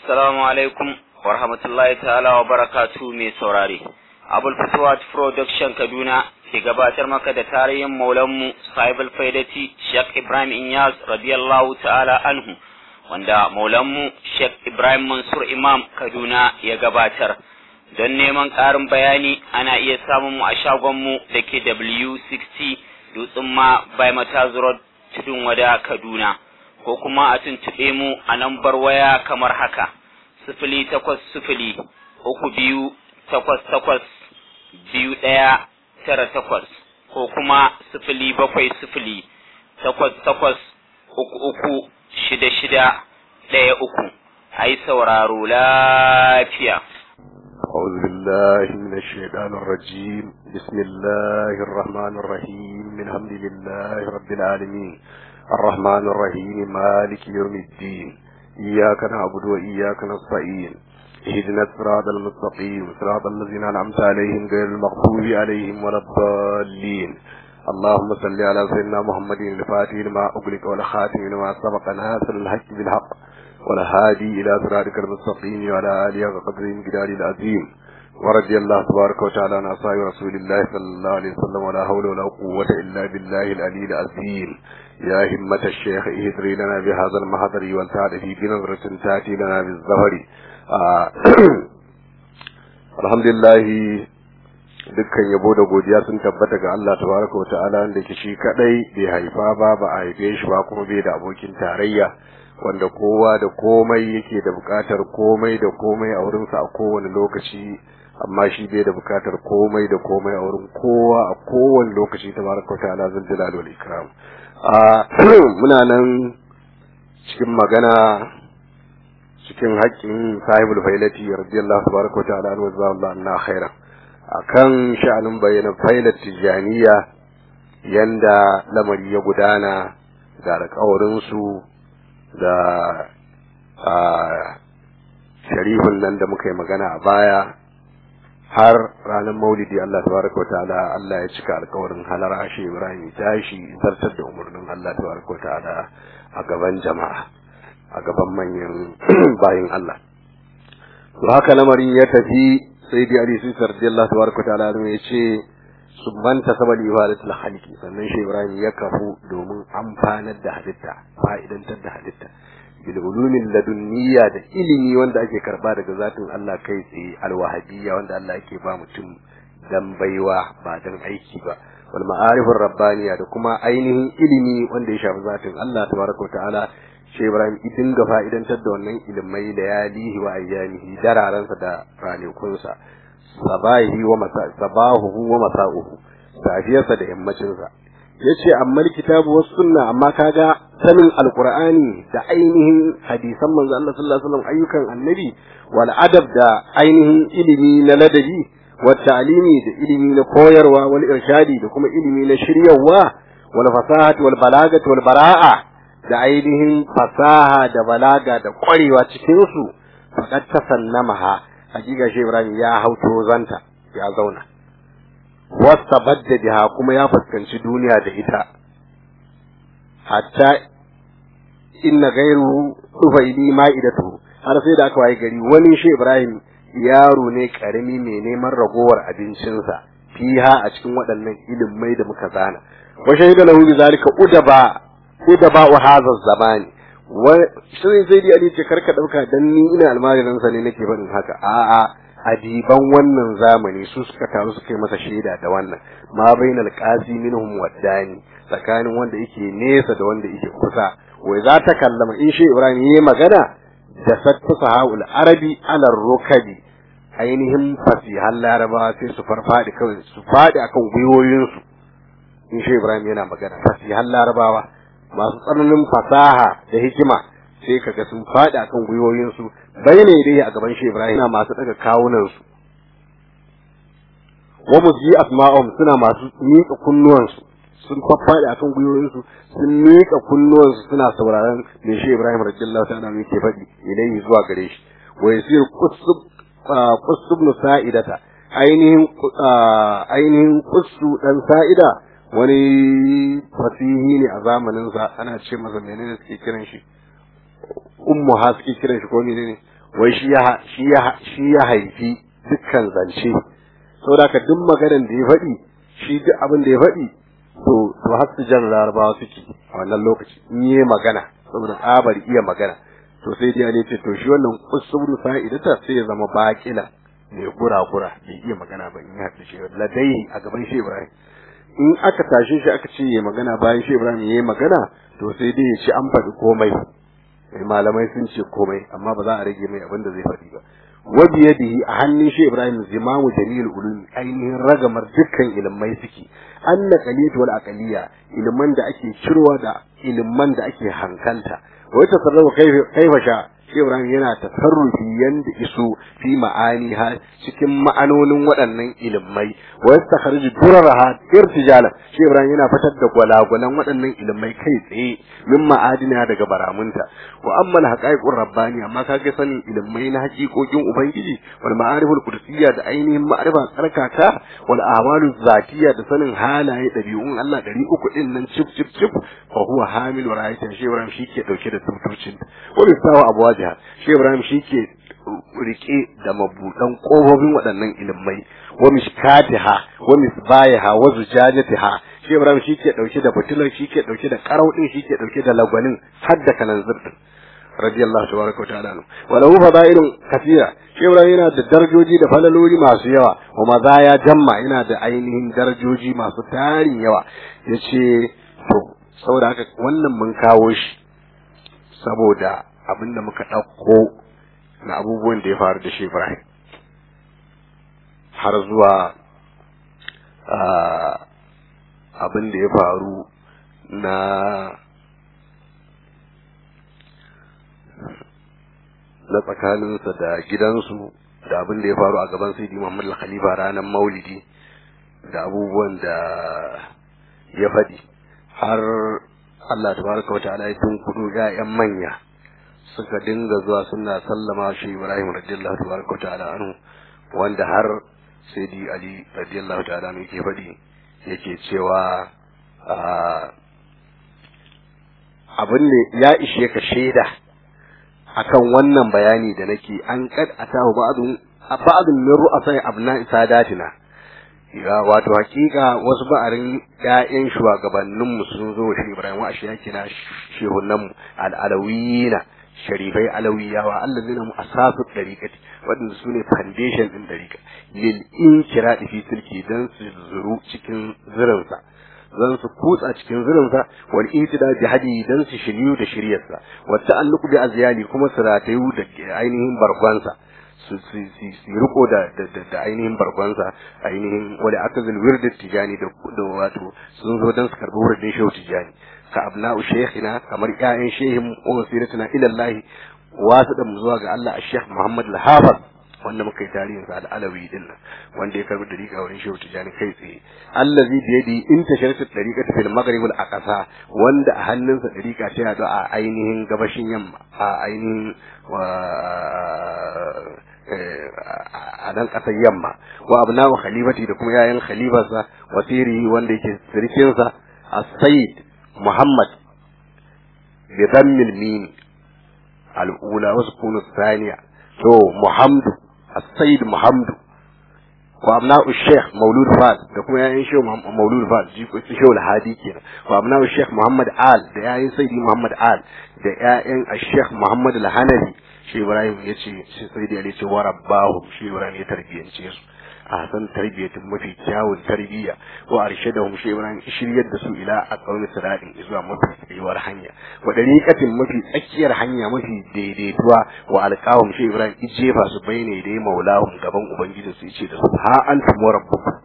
Assalamu alaikum wa rahmatullahi ta'ala wa barakatu mai saurare. Abul Fatuwat Production Kaduna ke gabatar maka da tarihin maulanmu Sahibul Faidati Sheikh Ibrahim Inyas radiyallahu ta'ala anhu wanda maulanmu Sheikh Ibrahim Mansur Imam Kaduna ya gabatar. Don neman ƙarin bayani ana iya samun mu a shagonmu da ke W60 Dutsen ma by Mataz Road Tudun Wada Kaduna. ko kuma a tuntuɓe mu a lambar waya kamar haka sifili takwas sifili uku biyu takwas takwas biyu ɗaya tara takwas ko kuma sifili bakwai sifili takwas takwas uku uku shida shida ɗaya uku a yi sauraro lafiya. أعوذ بالله من الشيطان الرجيم بسم الله الرحمن الرحيم الحمد لله رب العالمين الرحمن الرحيم مالك يوم الدين إياك نعبد وإياك نستعين اهدنا الصراط المستقيم صراط الذين أنعمت عليهم غير المغضوب عليهم ولا الضالين اللهم صل على سيدنا محمد الفاتح لما أغلق والخاتم لما سبق ناصر الحق بالحق والهادي إلى صراطك المستقيم وعلى آله وقدره الجلال العظيم ورضي الله تبارك وتعالى عن أصحاب رسول الله صلى الله عليه وسلم ولا حول ولا قوة إلا بالله العلي العظيم يا همة الشيخ اهدري لنا بهذا المحضر والسعد في بنظرة تأتي لنا بالظهر آه الحمد لله dukkan yabo da godiya sun tabbata ga Allah tabaraka wa ta'ala wanda ke shi kadai bai haifa ba ba a haife shi ba kuma bai da abokin tarayya wanda kowa da komai yake da bukatar komai da komai a wurinsa a kowane lokaci amma shi bai da bukatar komai da komai a wurin kowa a kowane lokaci tabaraka wa ta'ala zul jalal wal ikram a muna nan cikin magana cikin haƙƙin sahibul failati radiyallahu tabaraka wa ta'ala wa sallallahu anna khairan akan sha'anin bayyana failat tijaniya yanda lamari ya gudana da alƙawarin su da sharifin nan da muka yi magana a baya har ranar maulidi Allah tabaraka wa ta'ala Allah ya cika alkawarin halar ashe Ibrahim tashi zartar da umarnin Allah tabaraka wa ta'ala a gaban jama'a a gaban manyan bayin Allah to haka lamarin ya tafi sai dai Ali Sisi radiyallahu tabaraka wa ta'ala ya ce subhanta sabal ibadatul khaliqi sannan shi Ibrahim ya kafu domin amfanar da halitta fa'idantar da halitta bil ulumin ladunniya da ilimi wanda ake karba daga zatin Allah kai tsaye alwahabiyya wanda Allah yake ba mutum dan baiwa ba dan aiki ba wal ma'arifur rabbaniya da kuma ainihin ilimi wanda ya shafi zatin Allah tabaraka ta'ala shi Ibrahim idin ga fa'idantar da wannan ilimai da yalihi wa ayyamihi dararansa da ranakunsa sabahi wa masa sabahu wa masa'uhu safiyarsa da yammacinsa yace amma kitabu was sunna amma kaga sanin alqur'ani da ainihin hadisan manzo Allah sallallahu alaihi wasallam ayyukan annabi wal adab da ainihin ilimi na ladabi wa ta'limi da ilimi na koyarwa wal irshadi da kuma ilimi na shiryawa wal fasahati wal balagati wal bara'a da ainihin fasaha da balaga da kwarewa cikin su faqad tasannamaha hakika shi Ibrahim ya hauto zanta ya zauna wasta badda biha kuma ya fuskanci duniya da ita hatta inna gairu tufaili ma'idatu har sai da aka waye gari wani shi Ibrahim yaro ne karami mai neman ragowar abincinsa fiha a cikin waɗannan ilimai da muka zana wa shahida lahu bi zalika udaba udaba wa hadha zamani wa sai sai dai ali ce karka dauka dan ni ina almajirin sa ne nake faɗin haka a'a adiban wannan zamani su suka taru suka yi masa shaida da wannan ma bainal qasi minhum waddani tsakanin wanda yake nesa da wanda yake kusa wai za ta kallama in shi Ibrahim yayi magana da sattu sahaul arabi ala rukabi ainihin fasihan laraba sai su farfadi kawai su fadi akan gwiwoyinsu in shi Ibrahim yana magana fasihan larabawa masu tsananin fasaha da hikima sai kaga sun faɗi akan gwiwoyinsu bayyana dai a gaban shi Ibrahim suna masu daga kawunan su wa muji asma'um suna masu miƙa kunnuwansu sun faffaɗi akan gwiwoyinsu sun miƙa kunnuwansu suna sauraron me shi Ibrahim radiyallahu ta'ala yake faɗi ilayhi zuwa gare shi wa yasir qusub qusub sa'idata ainihin ainihin qussu dan sa'ida wani fasihi ne a zamanin sa ana ce masa menene suke kiran shi ummu ha suke kiran shi ko ne ne wai shi ya shi ya shi ya haifi dukkan zance saboda ka duk maganar da ya faɗi shi duk abin da ya faɗi to to har su jan larabawa suke a wannan lokaci in yi magana saboda tsabar iya magana to sai dai ne ce to shi wannan usulu fa'idata sai ya zama baƙila mai gura-gura bai iya magana ba in ya haɗu shi ladai a gaban shi Ibrahim in aka tashe shi aka ce ya magana bayan shi Ibrahim ya yi magana to sai dai ya ce an faɗi komai malamai sun ce komai amma ba za a rage mai abin da zai faɗi ba wa biyadihi a hannun shi Ibrahim zimamu jamil ulum ainihin ragamar dukkan ilmai suke anna qaliyatu wal aqliya ilman da ake cirwa da ilman da ake hankalta wa tasarrufu kaifa sha shi Ibrahim yana tasarrufi yanda iso fi ma'ani ha cikin ma'anonin waɗannan ilmai wa yastakhriju duraraha irtijala shi Ibrahim yana fitar da gwalagwalan waɗannan ilmai kai tsaye min ma'adina daga baramunta wa amma al-haqaiqur rabbani amma kage sanin ilmai na haƙiƙoƙin ubangiji wal ma'ariful qudsiyya da ainihin ma'arifa tsarkaka wal ahwalu zatiyya da sanin halaye dabi'un Allah ɗari uku din nan cif cif cif fa huwa hamil wa ra'aytan shi Ibrahim shi ke dauke da tutucin wa bisawa abwajiha shi Ibrahim shi ke rike da mabudan kofofin waɗannan ilmai wa mishkatiha wa misbayaha wa zujajatiha shi Ibrahim shi ke dauke da fitilar shi ke dauke da karau din shi ke dauke da lagwanin har da kanan zirdin radiyallahu tabaraka wa ta'ala wa lahu fadailun kathira shi Ibrahim yana da darajoji da falaloli masu yawa wa mazaya jamma yana da ainihin darajoji masu tarin yawa yace to saboda haka wannan mun kawo shi saboda abinda muka ɗauko na abubuwan da ya faru da shi Ibrahim har zuwa abin da ya faru na na tsakaninsa da gidansu da abin da ya faru a gaban Sayyidi Muhammad al-Khalifa ranar Maulidi da abubuwan da ya faɗi har Allah tabaraka wa ta'ala ya tunkudo ƴaƴan manya suka dinga zuwa suna sallama shi Ibrahim radiyallahu tabaraka wa ta'ala anhu wanda har Sayyidi Ali radiyallahu ta'ala anhu yake faɗi yake cewa abin ne ya ishe ka shaida akan wannan bayani da nake an kad atahu ba'dun ba'dun min ru'asai abna'i sadatina ya wato hakika wasu ba'arin ƴaƴan shugabannin mu sun zo shi Ibrahim wa shi yake na shehunan mu al-alawiyina sharifai alawiyawa allazina mu asasu dariqati wadanda sune foundation din dariqa lil inkiradi fi tilki dan su zuru cikin zirinsa zan su kutsa cikin zurinsa wal itida bi hadi dan su shiryu da shiryarsa wa ta'alluqu bi azyali kuma su ratayu da ainihin barkwansa su su su riko da da ainihin barkwansa ainihin wala akazil wird tijani da da wato sun zo dan su karbi wurin shehu tijani ka abna'u shaykhina kamar ƴaƴan shehin wasiratina ila Allah wasu da mu zuwa ga Allah Sheikh Muhammad Al-Hafiz wanda muka yi tarihin sa al-alawi din nan wanda ya karbi dariƙa wurin shehu tijani kai tsaye allazi bi yadi in tasharatu dariqata fil maghrib al aqsa wanda a hannunsa dariƙa ta yado a ainihin gabashin yamma a ainihin a nan ƙasar yamma wa abna'u khalifati da kuma yayan khalifarsa wasiri wanda yake sirkin sa as-sayyid muhammad bi dhammil mim al-ula wa sukun thaniya to muhammadu السيد محمد وابناء الشيخ مولود فاز da kuma yayin shehu maulud faz ji ko shehu alhadi kenan wa abna'u sheikh muhammad al da yayin sayyidi muhammad al da yayin sheikh muhammad al-hanafi shi ibrahim yace shi sayyidi ali ce wa rabbahu shi ibrahim ya tarbiyance su a san tarbiyyatin mafi kyawun tarbiyya wa arshadahum shi ibrahim shiryar da su ila aqwami siratin zuwa mafi tsayuwar hanya wa dariqatin mafi tsakiyar hanya mafi daidaituwa wa alqawm shi ibrahim ijefa su baine dai maulahum gaban ubangiji su yace da su ha antum rabbukum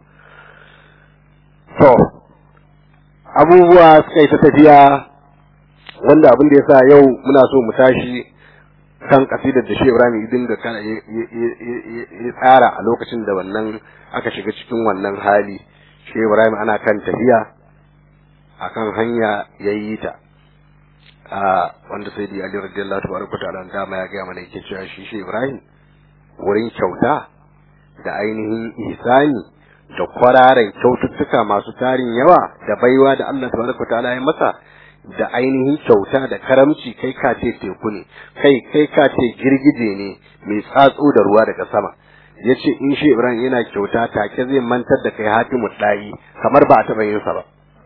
to abubuwa suka yi ta tafiya wanda abin da yasa yau muna so mu tashi kan kasidar da Shehu Ibrahim idin da kana ya tsara a lokacin da wannan aka shiga cikin wannan hali Shehu Ibrahim ana kan tafiya akan hanya yayi ta a wanda sai Ali radiyallahu tabaraka ta'ala dama ya ga mana yake cewa shi Shehu Ibrahim wurin kyauta da ainihin ihsani da kwararen kyaututtuka masu tarin yawa da baiwa da Allah tabaraka ta'ala ya masa da ainihin kyauta da karamci kai ka ce teku ne kai kai ka ce girgije ne mai tsatso da ruwa daga sama ya ce in shi ibrahim yana kyauta take zai mantar da kai hatimu ɗayi kamar ba a taɓa yin sa ba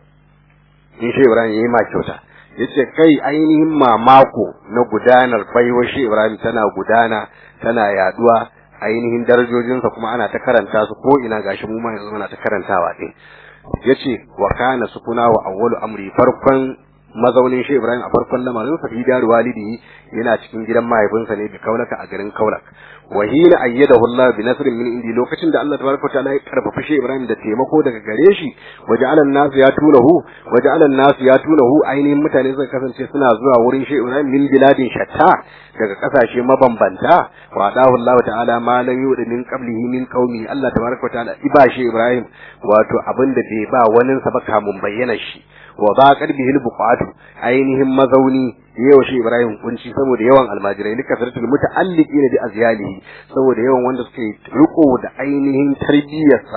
in shi ibrahim ya yi ma kyauta ya ce kai ainihin mamako na gudanar baiwa shi ibrahim tana gudana tana yaduwa ainihin darajojinsa kuma ana ta karanta su ko ina gashi mu ma yanzu muna ta karantawa din yace wa kana sukuna wa awwalu amri farkon mazaunin shi Ibrahim a farkon lamarin sa fi daru walidi yana cikin gidan mahaifinsa ne bi kaulaka a garin kaulak wa hina ayyadahu Allah bi nasrin min indi lokacin da Allah tabaraka ta'ala ya karfafa shi Ibrahim da taimako daga gare shi waja'ala an-nas yatunahu waja'ala an-nas yatunahu ainihin mutane suka kasance suna zuwa wurin shi Ibrahim min biladin shatta daga kasashe mabambanta wa adahu Allah ta'ala ma lam yudi min qablihi min qaumi Allah tabaraka ta'ala iba shi Ibrahim wato abinda bai ba wani sa ba kamun bayyana shi wa ba bihi al-buqatu ainihin mazauni yau shi Ibrahim kunci saboda yawan almajirai lika sartul muta'alliqina bi azyalihi saboda yawan wanda suke riko da ainihin tarbiyyarsa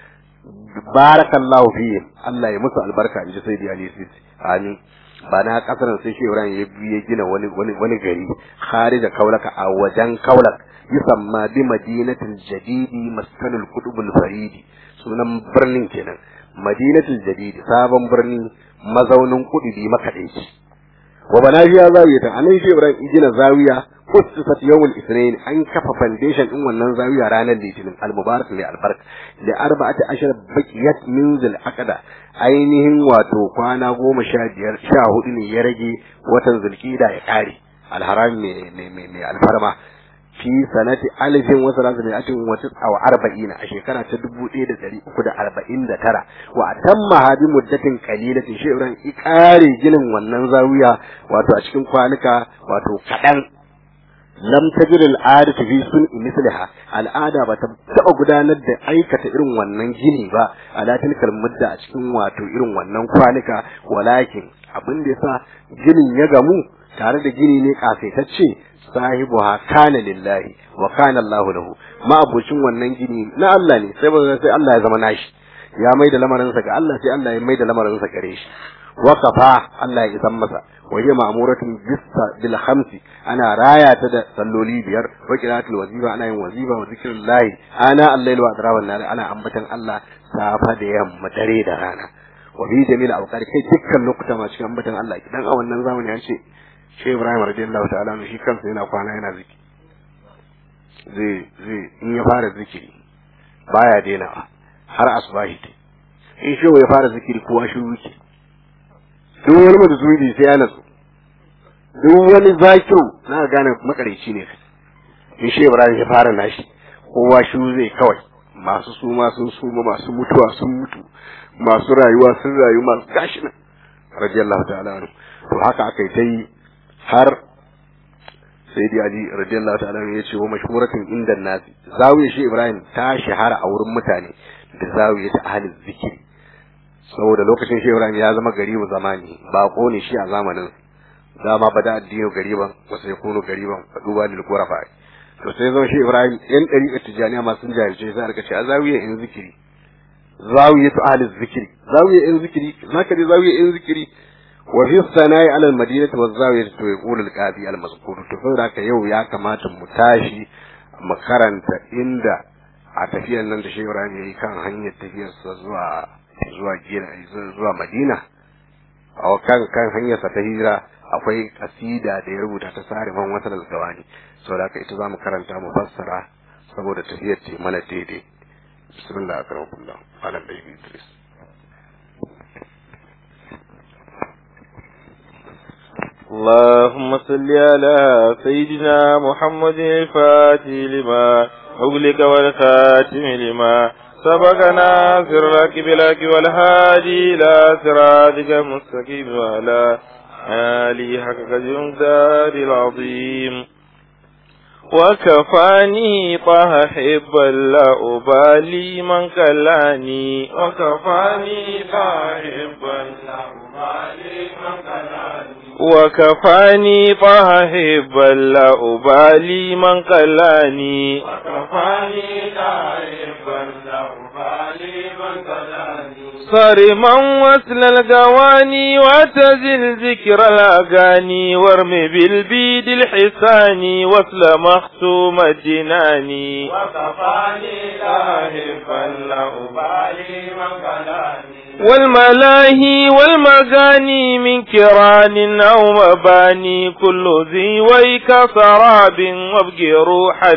barakallahu fihi Allah ya musu albarka inji sai da Ali amin ba na kasar sai shi Ibrahim ya biye gina wani wani wani gari kharija kaulaka a wajen kaulak yusamma bi madinatil jadidi maskanul qutubul faridi sunan birnin kenan madinatul jadidi sabon birni mazaunin kudubi makadaici wa bana biya zawiya ta anan shi Ibrahim gina zawiya ustisat yawmul ithnain an kafa foundation din wannan zawiya ranar litinin al-mubarak li albark da arba'ati ashar baqiyat min zil aqda ainihin wato kwana goma sha biyar sha hudu ne ya rage watan zulkida ya kare alharam mai mai alfarma fi sanati alifin wasu rasu mai atin wata awa arba'ina a shekara ta dubu ɗaya da ɗari uku da arba'in da tara wa a tamma hadi muddatin kalilatin shi ibrahim i ƙare ginin wannan zawiya wato a cikin kwanuka wato kaɗan lam tajid al'ada ta fi sun misliha al'ada ba ta taɓa gudanar da aikata irin wannan gini ba a latin mudda a cikin wato irin wannan kwanuka walakin abin da yasa ginin ya gamu tare da gini ne kasaitacce sahibuha kana lillahi wa kana Allahu lahu ma abucin wannan gini na Allah ne sai ba sai Allah ya zama nashi ya mai da lamarin sa ga Allah sai Allah ya mai da lamarin sa gare shi wa kafa Allah ya isan masa wa hiya ma'muratun bisa bil khamsi ana raya ta da salloli biyar wa qira'atul wazifa ana yin wazifa wa zikrullahi ana al-layl wa adraban nar ana ambatan Allah safa da yamma dare da rana wa bi jamil awqat kai dukkan lokuta ma cikin ambatan Allah idan a wannan zamani an ce shi Ibrahim radiyallahu ta'ala shi kansa yana kwana yana zikiri zai zai in ya fara zikiri baya daina har asbahi in shi ya fara zikiri kowa shiru yake duk wani mutu zuwi sai ya natsu duk wani zakiru na gane makareci ne in shi Ibrahim ya fara nashi kowa shiru zai kawai masu suma sun suma masu mutuwa sun mutu masu rayuwa sun rayu masu gashi nan radiyallahu ta'ala to haka aka yi ta yi har sai dai Ali radiyallahu ta'ala ya ce wa mashhuratin inda nasi zawiya shi Ibrahim ta shahara a wurin mutane da zawiya ta ahli zikiri saboda lokacin shi Ibrahim ya zama garibu zamani bako ne shi a zamanin dama bada addini gariban wa sai kunu gariban fa duba lil qurafa to sai zama shi Ibrahim yan dariƙar tijaniya ma sun jahilce sai aka ce a zawiya in zikiri zawiya ta ahli zikiri zawiya in zikiri zaka je zawiya in zikiri وفي الثناء على المدينة والزاوية يقول القاضي المذكور تفضل haka yau ya kamata mu tashi makaranta inda a tafiyar nan da Shehu Ibrahim yayi kan hanyar tafiyar sa zuwa zuwa gina zuwa Madina a kan kan hanyar sa ta hijira akwai kasida da ya rubuta ta sare man wata da gawani saboda haka ita zamu karanta mu fassara saboda tafiyar ce mana daidai bismillah akramakumullah ala baby Idris اللهم صل على سيدنا محمد الفاتح لما أغلق والخاتم لما سبقنا سرك بلاك والهادي إلى صراطك المستقيم وعلى آله حق الجمدار العظيم وكفاني طه حبا لا أبالي من كلاني وكفاني طه حبا لا أبالي من كلاني وكفاني طه حبا لا أبالي من قلاني وكفاني تائبا لا أبالي من كلاني صارما وصل القواني واعتزل ذكر الأغاني وارم بالبيد الحساني وصل مختوم الجناني وكفاني تائبا لا أبالي من كلاني والملاهي والمغاني من كران أو مباني كل ذي ويك سراب وابقي روحا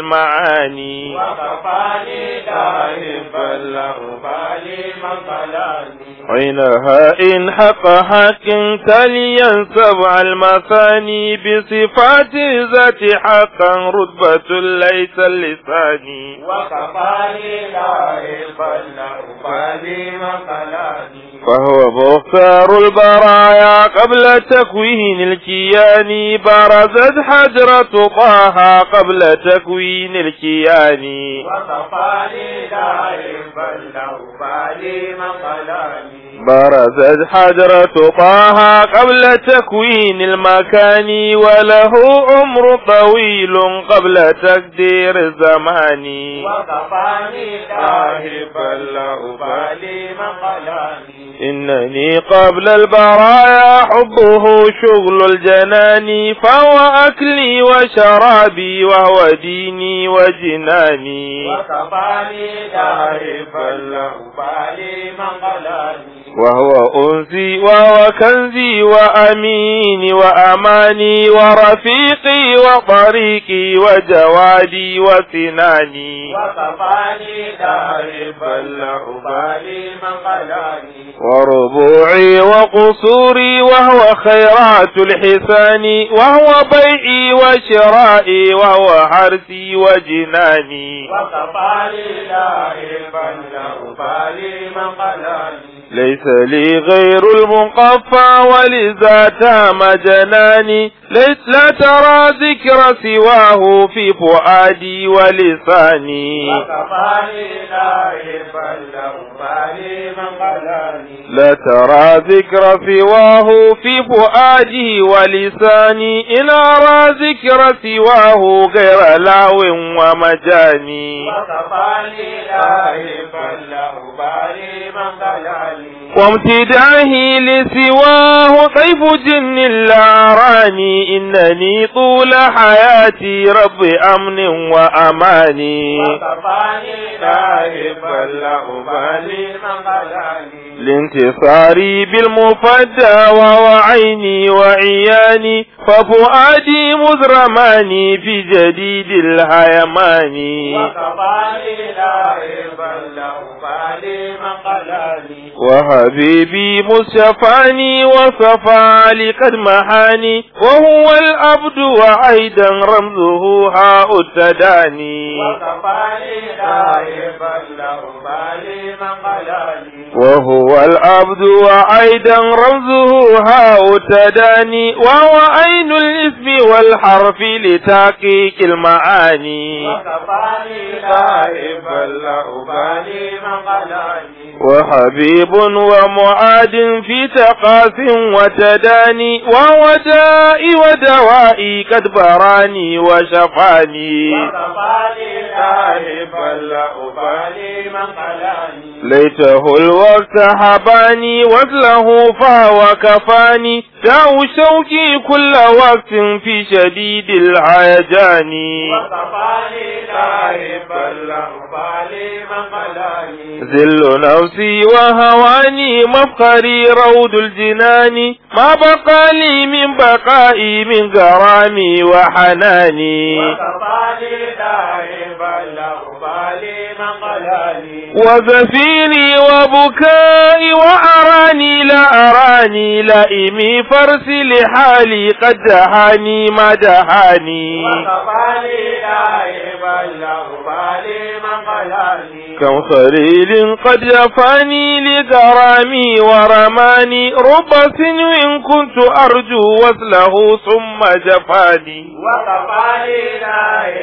للمعاني وكفاني تائبا لا أبالي من كلاني عينها إن حق حق تليا سبع المثاني بصفات ذات حقا رتبة ليس اللسان وكفاني تائبا لا أبالي من كلاني فهو مختار البرايا قبل تكوين الكيان برزت حجرة طه قبل تكوين الكيان وكفاني تائبا لا أبالي من كلاني برزت حجرة طه قبل تكوين المكان وله عمر طويل قبل تقدير الزمان وكفاني تائبا لا أبالي من كلاني إنني قبل البرايا حبه شغل الجنان فهو أكلي وشرابي وهو ديني وجناني وكفاني تائبا لا أبالي من كلاني وهو أنسي وهو كنزي وأميني وأماني ورفيقي وطريقي وجوادي وسناني وكفاني تائبا لا أبالي من كلاني وربوعي وقصوري وهو خيرات الحسان وهو بيعي وشرائي وهو حرسي وجناني وكفاني تائبا لا أبالي من كلاني ليس لي غير المقفى ولذا تام جناني ليس لا ترى ذكر سواه في فؤادي ولساني وكفاني تائبا لا أبالي من كلاني لا ترى ذكر سواه في فؤادي ولساني إن أرى ذكر سواه غير لاو ومجاني وكفاني تائبا لا أبالي من كلاني وامتداهي لسواه طيف جن الأعراني إنني طول حياتي رب أمن وأماني وكفاني تائبا لا أبالي من كلاني لانتصاري بالمفدى وهو عيني وعياني ففؤادي مزرماني في جديد الهيمان وكفاني تائبا لا أبالي من كلاني وحبيبي مصطفاني وصفى لقد محاني وهو الأبد وأيضا رمزه هاء التداني وكفاني تائبا لا أبالي من كلاني وهو العبد وأيضا رمزه هاء تداني وهو عين الاسم والحرف لتحقيق المعاني وكفاني تائبا لا أبالي من كلاني وحبيب ومعاد في تقاس وتداني وهو دائي ودوائي قد براني وشفاني وكفاني تائبا لا أبالي من كلاني ليته الوقت حباني وصله فهو كفاني داو شوقي كل وقت في شديد الهيجان وكفاني تائبا لا أبالي من كلاني ذل نفسي وهواني مفخري روض الجنان ما بقى لي من بقائي من غرامي وحناني وكفاني تائبا لا أبالي من كلاني وزفيري وبكائي وأراني لا أراني لئمي فرسي لحالي قد دهاني ما دهاني وكفاني تائبا لا أبالي من كلاني كم خليل قد جفاني لغرامي ورماني رب سنو كنت أرجو وصله ثم جفاني وكفاني تائبا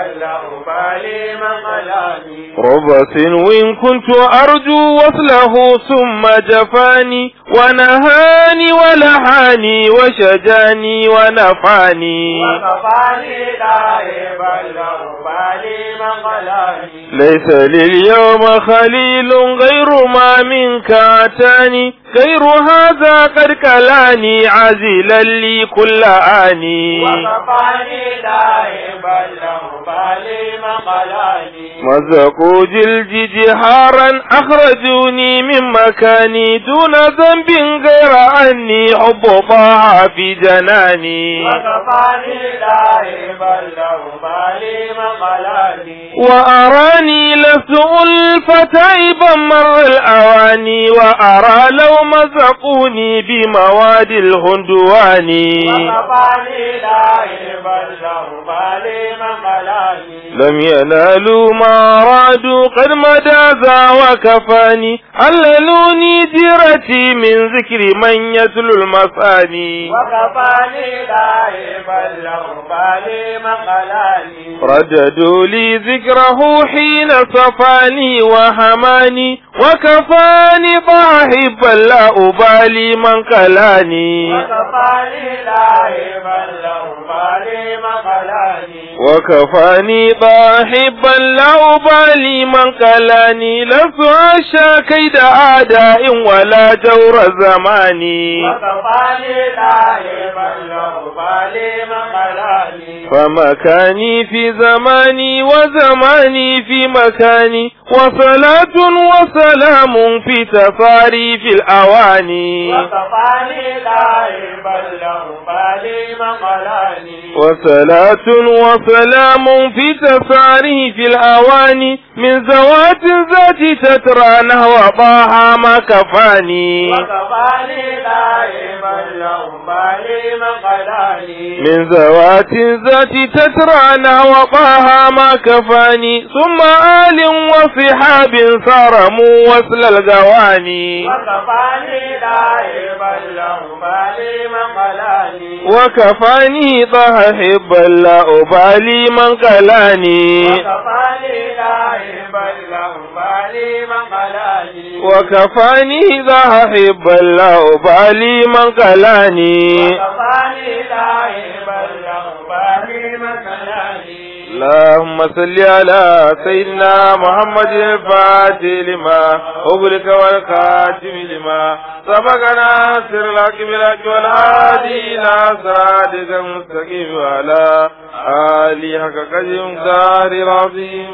بل لا أبالي من قلاني رب سنو كنت أرجو وصله ثم جفاني ونهاني ولحاني وشجاني ونفعني وكفاني داعي بل لا أبالي من قلاني ليس لليوم خليل غير ما منك أتاني غير هذا قد كلاني عزلا لي كل آني وكفاني داعي بل لا أبالي من قلاني مزقوا جلدي جهارا أخرجوني من مكاني دون ذنب غير أني حب طه في جناني وكفاني داعي بل لا أبالي من قلاني وأراني لست ألفة عيبا مر الأواني وأرى لو مزقوني بمواد الهندواني وكفاني داعي بل لا أبالي من قلاني لم ينالوا ما أرادوا قد مدى ذا وكفاني عللوني جيرتي من ذكر من يتلو المثاني وكفاني داعي بل لا أبالي من قلاني رددوا لي ذكره حين صفاني وهماني وكفاني ضاحبا لا أبالي من كلاني وكفاني داعي بل لا أبالي من قلاني وكفاني ضاحبا لا أبالي من كلاني لست أشى كيد أعداء ولا جور زماني وكفاني داعي بل لا أبالي من قلاني فمكاني في زماني وزماني في مكاني وصلاة وسلام في تصاريف الأواني وكفاني داعي بل لا أبالي من قلاني وصلاة وسلام في تصاريف الأواني من زوات ذات تترى نهو طه ما كفاني وكفاني داعي بل لا أبالي من قلاني من ذوات ذات تترى نهو طه ما كفاني ثم آل وصحاب صارموا وصل الجواني وكفاني داعي بل لا أبالي من قلاني وكفاني طه حبا لا أبالي من قلاني وكفاني داعي بل لا أبالي من قلاني وكفاني ذا حبا لا أبالي من قلاني وكفاني داعي بل لا أبالي من قلاني اللهم صل على سيدنا محمد الفاتح لما أغلق والخاتم لما سبقنا سر لك بالحق والهادي إلى صراطك المستقيم وعلى آله حق قدر دار العظيم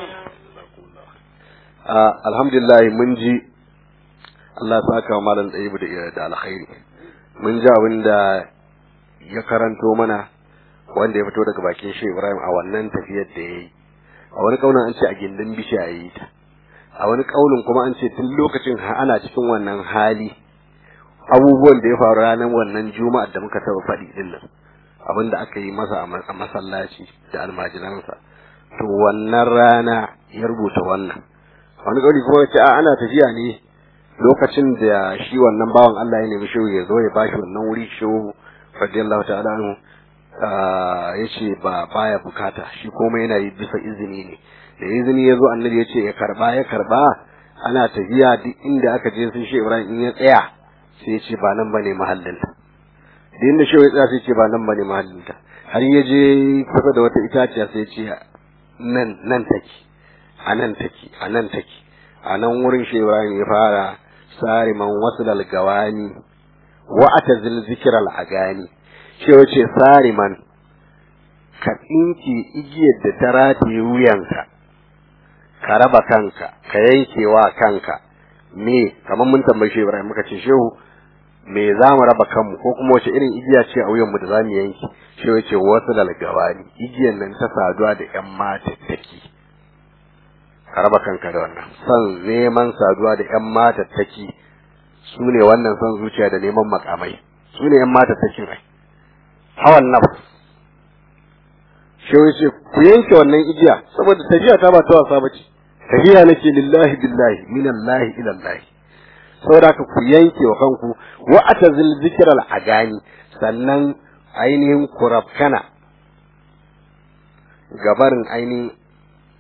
Ah, alhamdulillah mun ji Allah ya saka wa malam ɗayibu da da alkhairi mun ji abin da ya karanto mana wanda ya fito daga bakin shi Ibrahim a wannan tafiyar da yayi a wani kaunin an ce a gindin bishiya yayi ta a wani kaulin kuma an ce tun lokacin ha- ana cikin wannan hali abubuwan da ya faru ranar wannan juma'ar da muka taba faɗi din nan abin da aka yi masa a ma- a masallaci da almajiransa to wannan rana ya rubuta wannan wani kauli kuma ya ce a ana tafiya ne lokacin da shi wannan bawan Allah ya nemi shehu ya zo ya bashi wannan wuri shehu radiyallahu ta'ala anhu ya ce ba baya bukata shi komai yana yi bisa izini ne da izini ya zo annabi ya ce ya karba ya karba ana tafiya duk inda aka je sun shi Ibrahim in ya tsaya sai ya ce ba nan bane mahallinta da inda shehu ya tsaya sai ya ce ba nan bane mahallinta har ya je kusa da wata itaciya sai ya ce nan nan take a nan take a nan take a nan wurin shi Ibrahim ya fara sariman wasu gawani wa atazil zikral agani shi wace sariman ka tsinke igiyar da ta rataye wuyanka ka raba kanka ka yankewa kanka me kamar mun tambaye shi Ibrahim muka ce shehu me za mu raba kanmu ko kuma wace irin igiya ce a wuyanmu da za mu yanke shi wace wasu gawani igiyar nan ta saduwa da yan matattaki ka raba kanka da wannan son neman saduwa da ƴan matattaki su ne wannan son zuciya da neman makamai su ne ƴan matattakin ai hawan nafs shi ce ku yanke wannan igiya saboda tafiya ta ba ta wasa bace tafiya nake lillahi billahi minallahi ila Allah saboda ka ku yanke wa kanku wa atazil zikral agani sannan ainihin kurabkana gabarin ainihin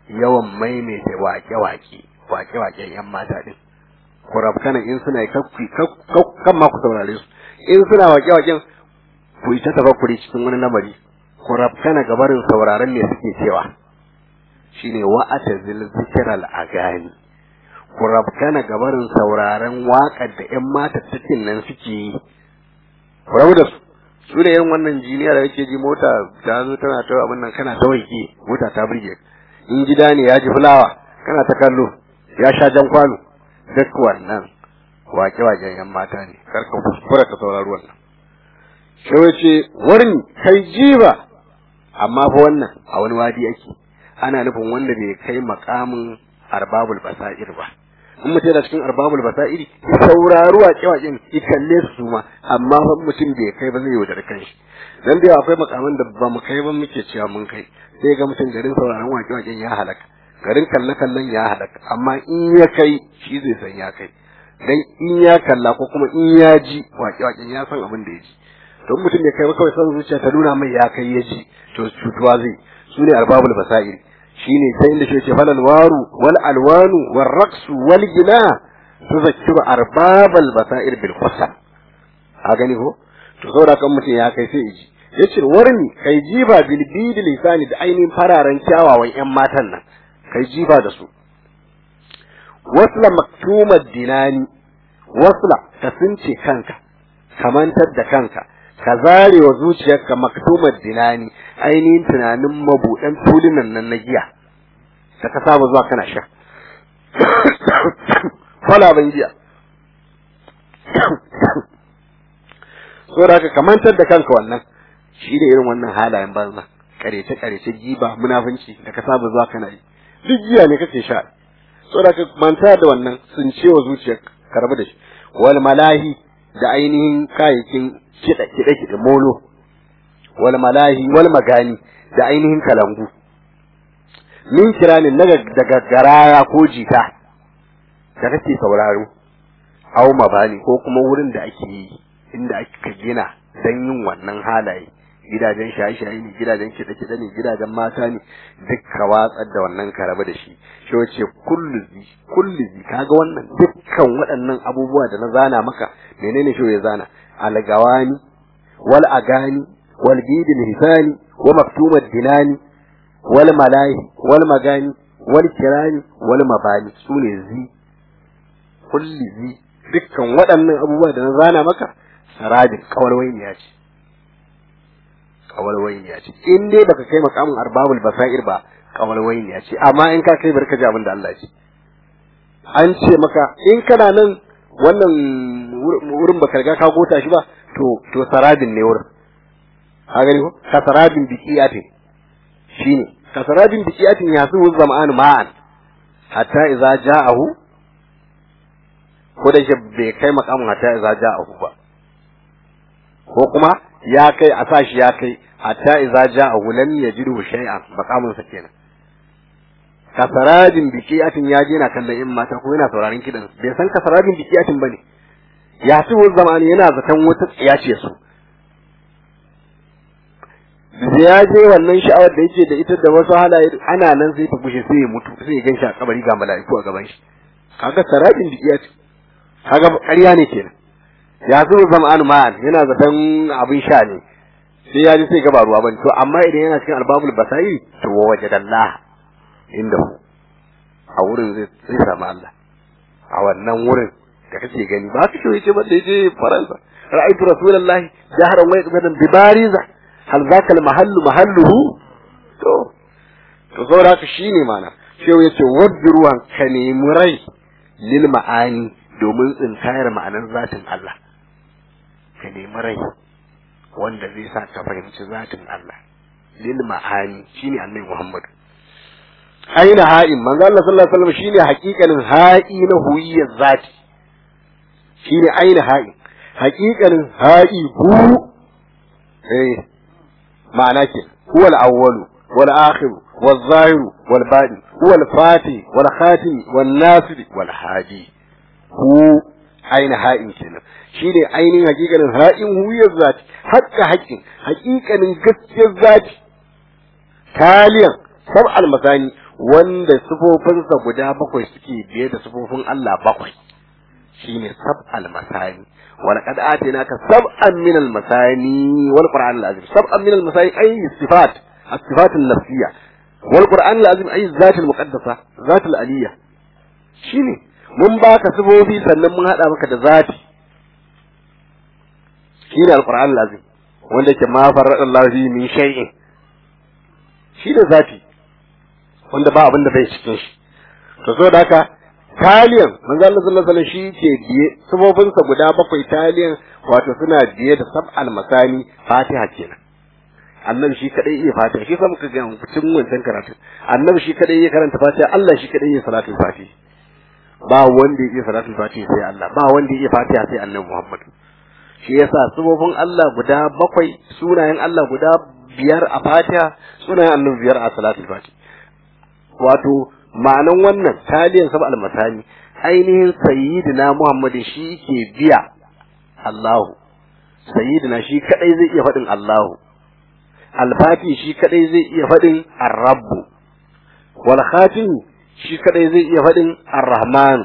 yawan maimaita waƙe-waƙe waƙe-waƙen yan mata din ku rabkana in suna yi kan ma ku saurare su in suna waƙe-waƙen ku ita tafakkuri cikin wani lamari ku rabkana gabarin sauraron me suke cewa shine wa'ata zil zikral agani ku rabkana gabarin sauraron waƙar da ƴan mata cikin nan suke yi ku rabu da su su da irin wannan jiniya da yake ji mota ta zo tana ta abin nan kana ta waike mota ta burge in gida ne ya ji fulawa kana ta kallo ya sha jan kwano duk wannan wake-waken yan mata ne karka kuskura ka saurari wannan shi ce warni kai jiba amma fa wannan a wani wadi yake ana nufin wanda bai kai makamin arbabul basair ba in mutum yana cikin arbabul basairi ya saurari wake-waken ya kalle su ma amma fa mutum bai kai ba zai yaudar kanshi dan da akwai makaman da ba mu kai ba muke cewa mun kai sai ga mutum garin sauraron wake-waken ya halaka garin kalle-kallen ya halaka amma in ya kai shi zai san ya kai dan in ya kalla ko kuma in ya ji waƙe-waƙen ya san abin da ya ji don mutum ya kai kawai san zuciya ta nuna mai ya kai ya ji to cutuwa zai su ne arbabul basairi shine sai inda shi ce falal waru wal alwanu wal raqsu wal gina tuzakkiru arbabal basair bil qasa a gani ko to saboda kan mutum ya kai sai ya ji yace warni kai jiba bil bid lisani da ainihin fararen kyawawan yan matan nan kai jiba da su wasla maktumar dinani wasla ka sunce kanka ka mantar da kanka ka zare wa zuciyarka maktumar dinani ainihin tunanin mabuɗan tulunan nan na giya da ka saba zuwa kana sha kwalaban giya saboda ka mantar da kanka wannan shi da irin wannan halayen banza karece karece giba munafunci da ka saba zuwa kana yi duk giya ne kake sha saboda ka manta da wannan sun ce wa zuciyar ka rabu da shi wal malahi da ainihin kayayyakin kiɗa kiɗa kiɗa molo wal malahi wal magani da ainihin kalangu min kiranin na daga garaya ko jita da kake sauraro au mabani ko kuma wurin da ake yi inda aka gina dan yin wannan halaye gidajen shaye-shaye ne gidajen kiɗe-kiɗe ne gidajen mata ne duk ka watsar da wannan ka rabu da shi shi wace kulluzi kulluzi kaga wannan dukkan waɗannan abubuwa da na zana maka menene shi ya zana algawani wal agani wal bidil hisani wa maktumad dinani wal malahi wal magani wal kirani wal mabani sune zi kulluzi dukkan waɗannan abubuwa da na zana maka sarabin kawarwainiya ce kawalwainiya ce in dai baka kai makamin arbabul basair ba kawalwainiya ce amma in ka kai barka ji abin da Allah ce an ce maka in kana nan wannan wurin baka riga ka gota shi ba to to sarabin ne wurin ka gani ko ka sarabin biqiyatin shine ka sarabin biqiyatin ya su zama'an ma'an hatta idza ja'ahu ko da shi bai kai makamin hatta idza ja'ahu ba ko kuma ya kai a sa shi ya kai hatta idza ja'ahu lam yajidu shay'an maqamun sa kenan kasaradin biqiyatin ya je na kallon in mata ko yana sauraron kidan bai san kasaradin biqiyatin bane ya ci wani zamani yana zaton wata tsiya ce su da ya je wannan sha'awar da yake da ita da wasu halaye ana nan sai ta bushe sai ya mutu sai ya gan shi a kabari ga mala'iku a gaban shi kaga saradin biqiyatin kaga ƙarya ne kenan ya zo zama'an ma'an yana zaton abin sha ne sai ya ji sai gaba ruwa bane to amma idan yana cikin albabul basairi to wa wajadallah inda hu a wurin zai zai samu Allah a wannan wurin da kake gani ba ka shi ba da yaje faransa ra'aytu rasulullahi jahran wa yaqbadan bi bariza hal zaka al mahallu mahalluhu to to saboda haka shine mana shehu yace wadruwan ka nemi rai lil ma'ani domin tsinkayar ma'anar zatin Allah ka nemi rai wanda zai sa ka fahimci zatin Allah lil ma'ani shine annabi Muhammad aina ha'in manzo Allah sallallahu alaihi wasallam shine haƙiƙanin ha'i na huyiyyar zati shine aina ha'in haƙiƙanin ha'i hu eh ma'ana ke huwa al-awwalu wal akhir wal zahir wal batin huwa al-fatih wal khatim wal nasir wal hadi hu aina ha'in kenan shi ne ainihin hakikanin ha'in huyar zati hakka haƙƙin hakikanin gaskiyar zati taliyan sab almasani wanda sifofinsa guda bakwai suke biye da sifofin Allah bakwai shine sab'al masani wal qad atinaka sab'an min al masani wal qur'an al azim sab'an min al masani ay sifat as-sifat an-nafsiyya wal qur'an al azim ay zat al muqaddasa zat al aliyya shine mun baka sifofi sannan mun hada maka da zati shine al qur'an al azim wanda ke ma farrada Allah fi min shay'in shi da zati wanda ba abin da bai cikin shi to so da haka taliyan manzo Allah sallallahu alaihi shi ke biye sabobin sa guda bakwai taliyan wato suna biye da sab'al masani fatiha kenan annabi shi kadai iya fatiha shi sa muka ga cikin wancan karatu annabi shi kadai iya karanta fatiha Allah shi kadai iya salatul fatiha ba wanda ya iya salatul fatiha sai Allah ba wanda ya iya fatiha sai annabi Muhammad shi yasa sabobin Allah guda bakwai sunayen Allah guda biyar a fatiha sunayen annabi biyar a salatul fatiha wato ma'anan wannan taliyan sab almasani ainihin sayyidina muhammadin shi ke biya Allahu sayyidina shi kadai zai iya faɗin Allahu alfati shi kadai zai iya faɗin ar-rabbu wal khatim shi kadai zai iya faɗin ar-rahman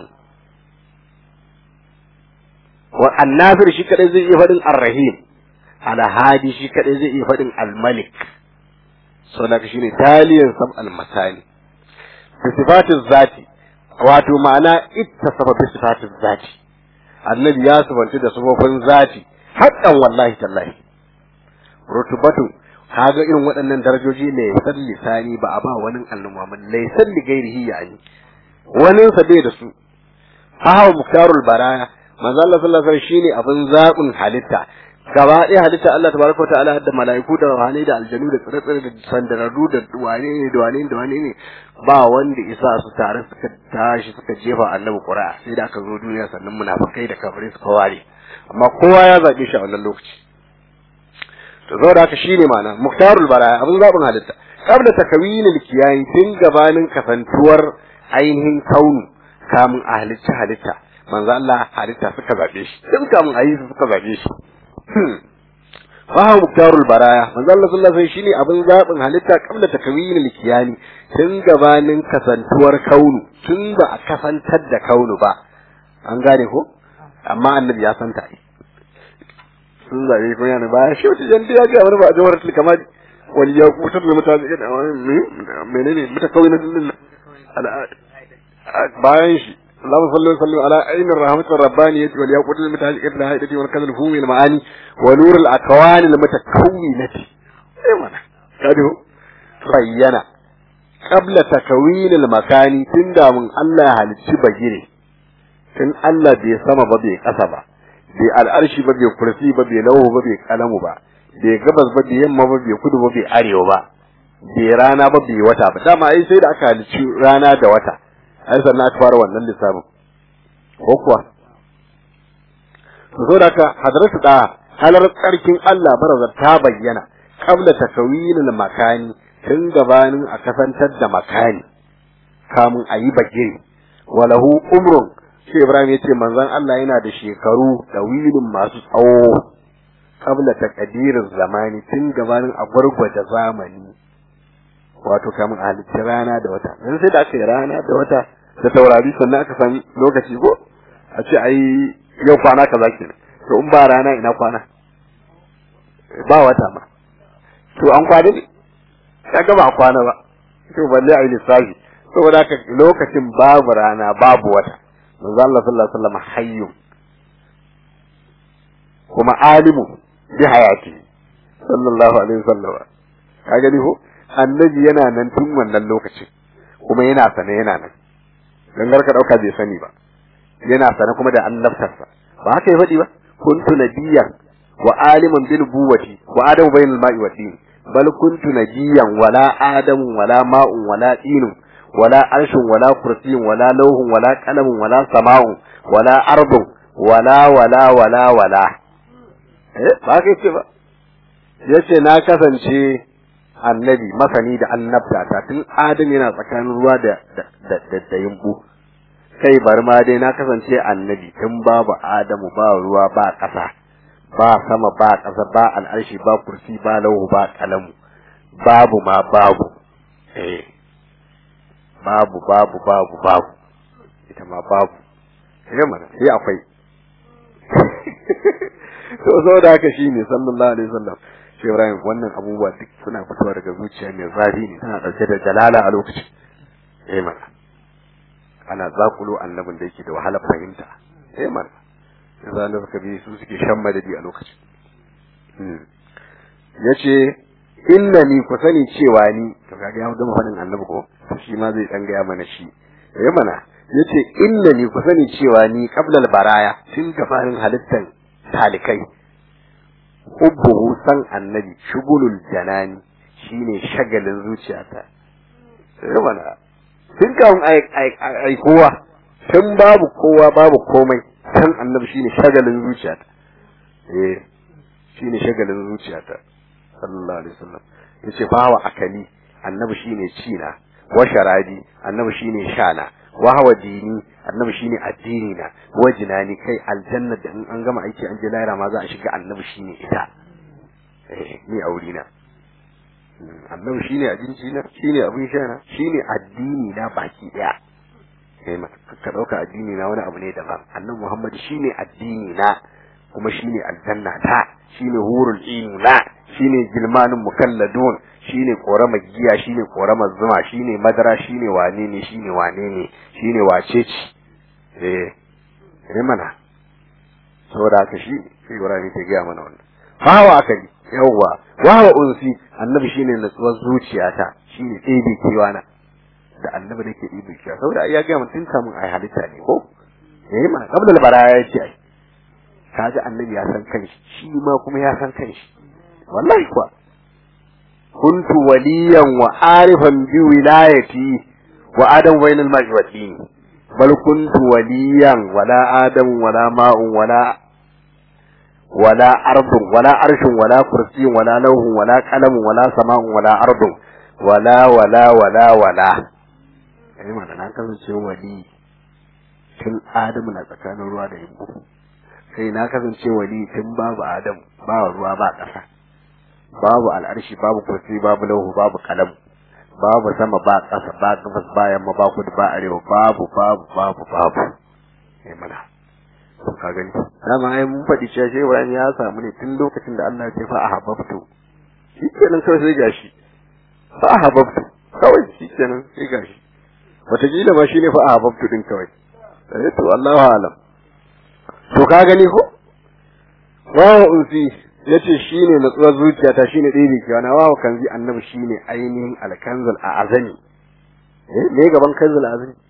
wa annafir shi kadai zai iya faɗin ar-rahim al-hadi shi kadai zai iya faɗin al-malik saboda shine taliyan sab almasani bisifatin zati wato ma'ana ittasafa bisifatin zati annabi ya subanci da sufofin zati haƙƙan wallahi tallahi rutubatu kaga irin waɗannan darajoji ne san lisani ba a ba wani annabi Muhammad laysan li ghairihi yani wani sa bai da su hawa muktarul baraya manzo Allah sallallahu alaihi wasallam shine abin zaɓin halitta gaba ɗaya halitta Allah tabaraka ta'ala da mala'iku da ruhani da aljanu da tsire-tsire da sandararru da wane ne da wane ne da wane ne ba wanda isa su tare suka tashi suka jefa annabi qura'a sai da aka zo duniya sannan munafikai da kafirai suka ware amma kowa ya zabe shi a wannan lokaci to zo da haka shine ma'ana muktarul baraya abin zabin halitta qabla takwinil kiyayi tun gabanin kasantuwar ainihin kaunu kamun a halitta halitta manzo Allah halitta suka zabe shi tun kamun a yi su suka zabe shi Fahu muktarul baraya, manzo Allah sallallahu alaihi shine abin zabin halitta kabla takwin al-kiyani tun gabanin kasantuwar kaunu tun ba a kasantar da kaunu ba. An gane ko? Amma annabi ya san ta. Sun zabe ko yana baya shi wata jan ya ga wani ba jawar til kamar wani ya kutar da mutane da menene mutakawin din bayan shi اللهم صل وسلم على عين الرحمة الربانية والياقوت المتعلقة بالهائدة والكذا الفوم المعاني ونور الأكوان المتكونة ايوانا كده بينا قبل تكوين المكان تندى من الله هل تبجري تن الله بي سما ببي قصبا بي الأرش ببي كرسي ببي لوه ببي قلم با بي قبض ببي يما ببي كدو ببي أريو با بي رانا ببي وتا با داما أي سيد أكا رانا دا وتا ai sannan aka fara wannan lissafin ko kuwa so da ka hadarsu da halar tsarkin Allah baraza ta bayyana qabla takawinil makani tun gabanin a kasantar da makani kamun a yi bagire walahu umrun shi Ibrahim ya ce manzon Allah yana da shekaru da wilin masu tsawo qabla taqdirin zamani tun gabanin a gwargwaje zamani wato kamun a halitta rana da wata yanzu sai da aka yi rana da wata da taurari sannan aka sami lokaci ko a ce ai yau kwana kaza ke to in ba rana ina kwana ba wata ma to an kwana ne kaga ba kwana ba to balle ai lissafi saboda haka lokacin babu rana babu wata manzo Allah sallallahu alaihi wasallam hayyu kuma alimu bi hayati sallallahu alaihi wasallam ka gani ko annabi yana nan tun wannan lokacin kuma yana sane yana nan gangar ka dauka bai sani ba yana sane kuma da annabtarsa ba haka ya faɗi ba kuntu nabiyyan wa aliman bil buwati wa adamu bainal ma'i wa din bal kuntu nabiyyan wala adamu wala ma'un wala dinun wala arshun wala kursiyyun wala lawhun wala qalamun wala sama'un wala ardun wala wala wala wala eh ba haka yace ba yace na kasance annabi masani da annabta ta tun adam yana tsakanin ruwa da da da yumbu kai bari ma dai na kasance annabi tun babu adamu ba ruwa ba ƙasa ba sama ba ƙasa ba al'arshi ba kursi ba lauhu ba kalamu babu ma babu eh babu babu babu babu ita ma babu sai mana sai akwai to so da haka shine sallallahu alaihi wasallam shi Ibrahim wannan abubuwa duk suna fitowa daga zuciya mai zafi ne tana dauke da jalala a lokacin eh mana ana zakulo annabin da yake da wahalar fahimta eh mana yanzu annabi kabi su suke shan madadi a lokacin yace innani ku sani cewa ni to kaga ya gama fadin annabi ko shi ma zai dan gaya mana shi eh mana yace innani ku sani cewa ni qablal baraya tun gabanin halittan talikai hubbuhu san annabi shugulul janani shine shagalin zuciyata eh mana tun kan ai kowa tun babu kowa babu komai san annabi shine shagalin zuciyata eh shine shagalin zuciyata sallallahu alaihi wasallam yace bawa akali annabi shine cina wa sharadi annabi shine shana wa hawa dini annabi shine addini na wa jinani kai aljanna da in an gama aiki an je lahira ma za a shiga annabi shine ita eh ni aure na annabi shine abinci na shine abin sha na shine addini na baki daya sai ka dauka addini na wani abu ne daban annabi muhammad shine addini na kuma shine aljanna ta shine hurul inu na shine gilmanin mukalladun shine korama giya shine korama zuma shine madara shine wane ne shine wane ne shine wace ce eh ne mana saboda haka shi sai Ibrahim ke gaya mana wannan hawa akali yawwa wawa unsi annabi shine natsuwar zuciyata shine ɗebe kewana da annabi da ke ɗebe kewa saboda ya gaya mun tun kamun ai halitta ne ko eh mana kabla baraya ya ce ai kaji annabi ya san kanshi shi ma kuma ya san kanshi wallahi kuwa kuntu waliyan wa arifan bi wilayati wa adam bainal ma'i wa dini bal kuntu waliyan wala adam wala ma'un wala wala ardun wala arshun wala kursiyin wala lauhun wala qalamun wala sama'un wala ardun wala wala wala wala ai mana na kasance wali tun adamu na tsakanin ruwa da yimbu sai na kasance wali tun babu adam ba ruwa ba ƙasa babu al'arshi babu kursi babu lauhu babu kalam babu sama ba ƙasa ba gabas ba yamma ba kudu ba arewa babu babu babu babu sai mana ka gani dama ai mun faɗi cewa shi Ibrahim ya samu ne tun lokacin da Allah ya ce fa ahabbtu shi kenan kawai sai gashi fa ahabbtu kawai shi kenan sai gashi wataƙila ma shine fa ahabbtu din kawai eh to Allahu alam to ka gani ko wawa unsi yace shine natsuwar zuciyata shine ɗebe kewa na wawa kanzi annabi shine ainihin alkanzul a azani eh me gaban kanzul a azani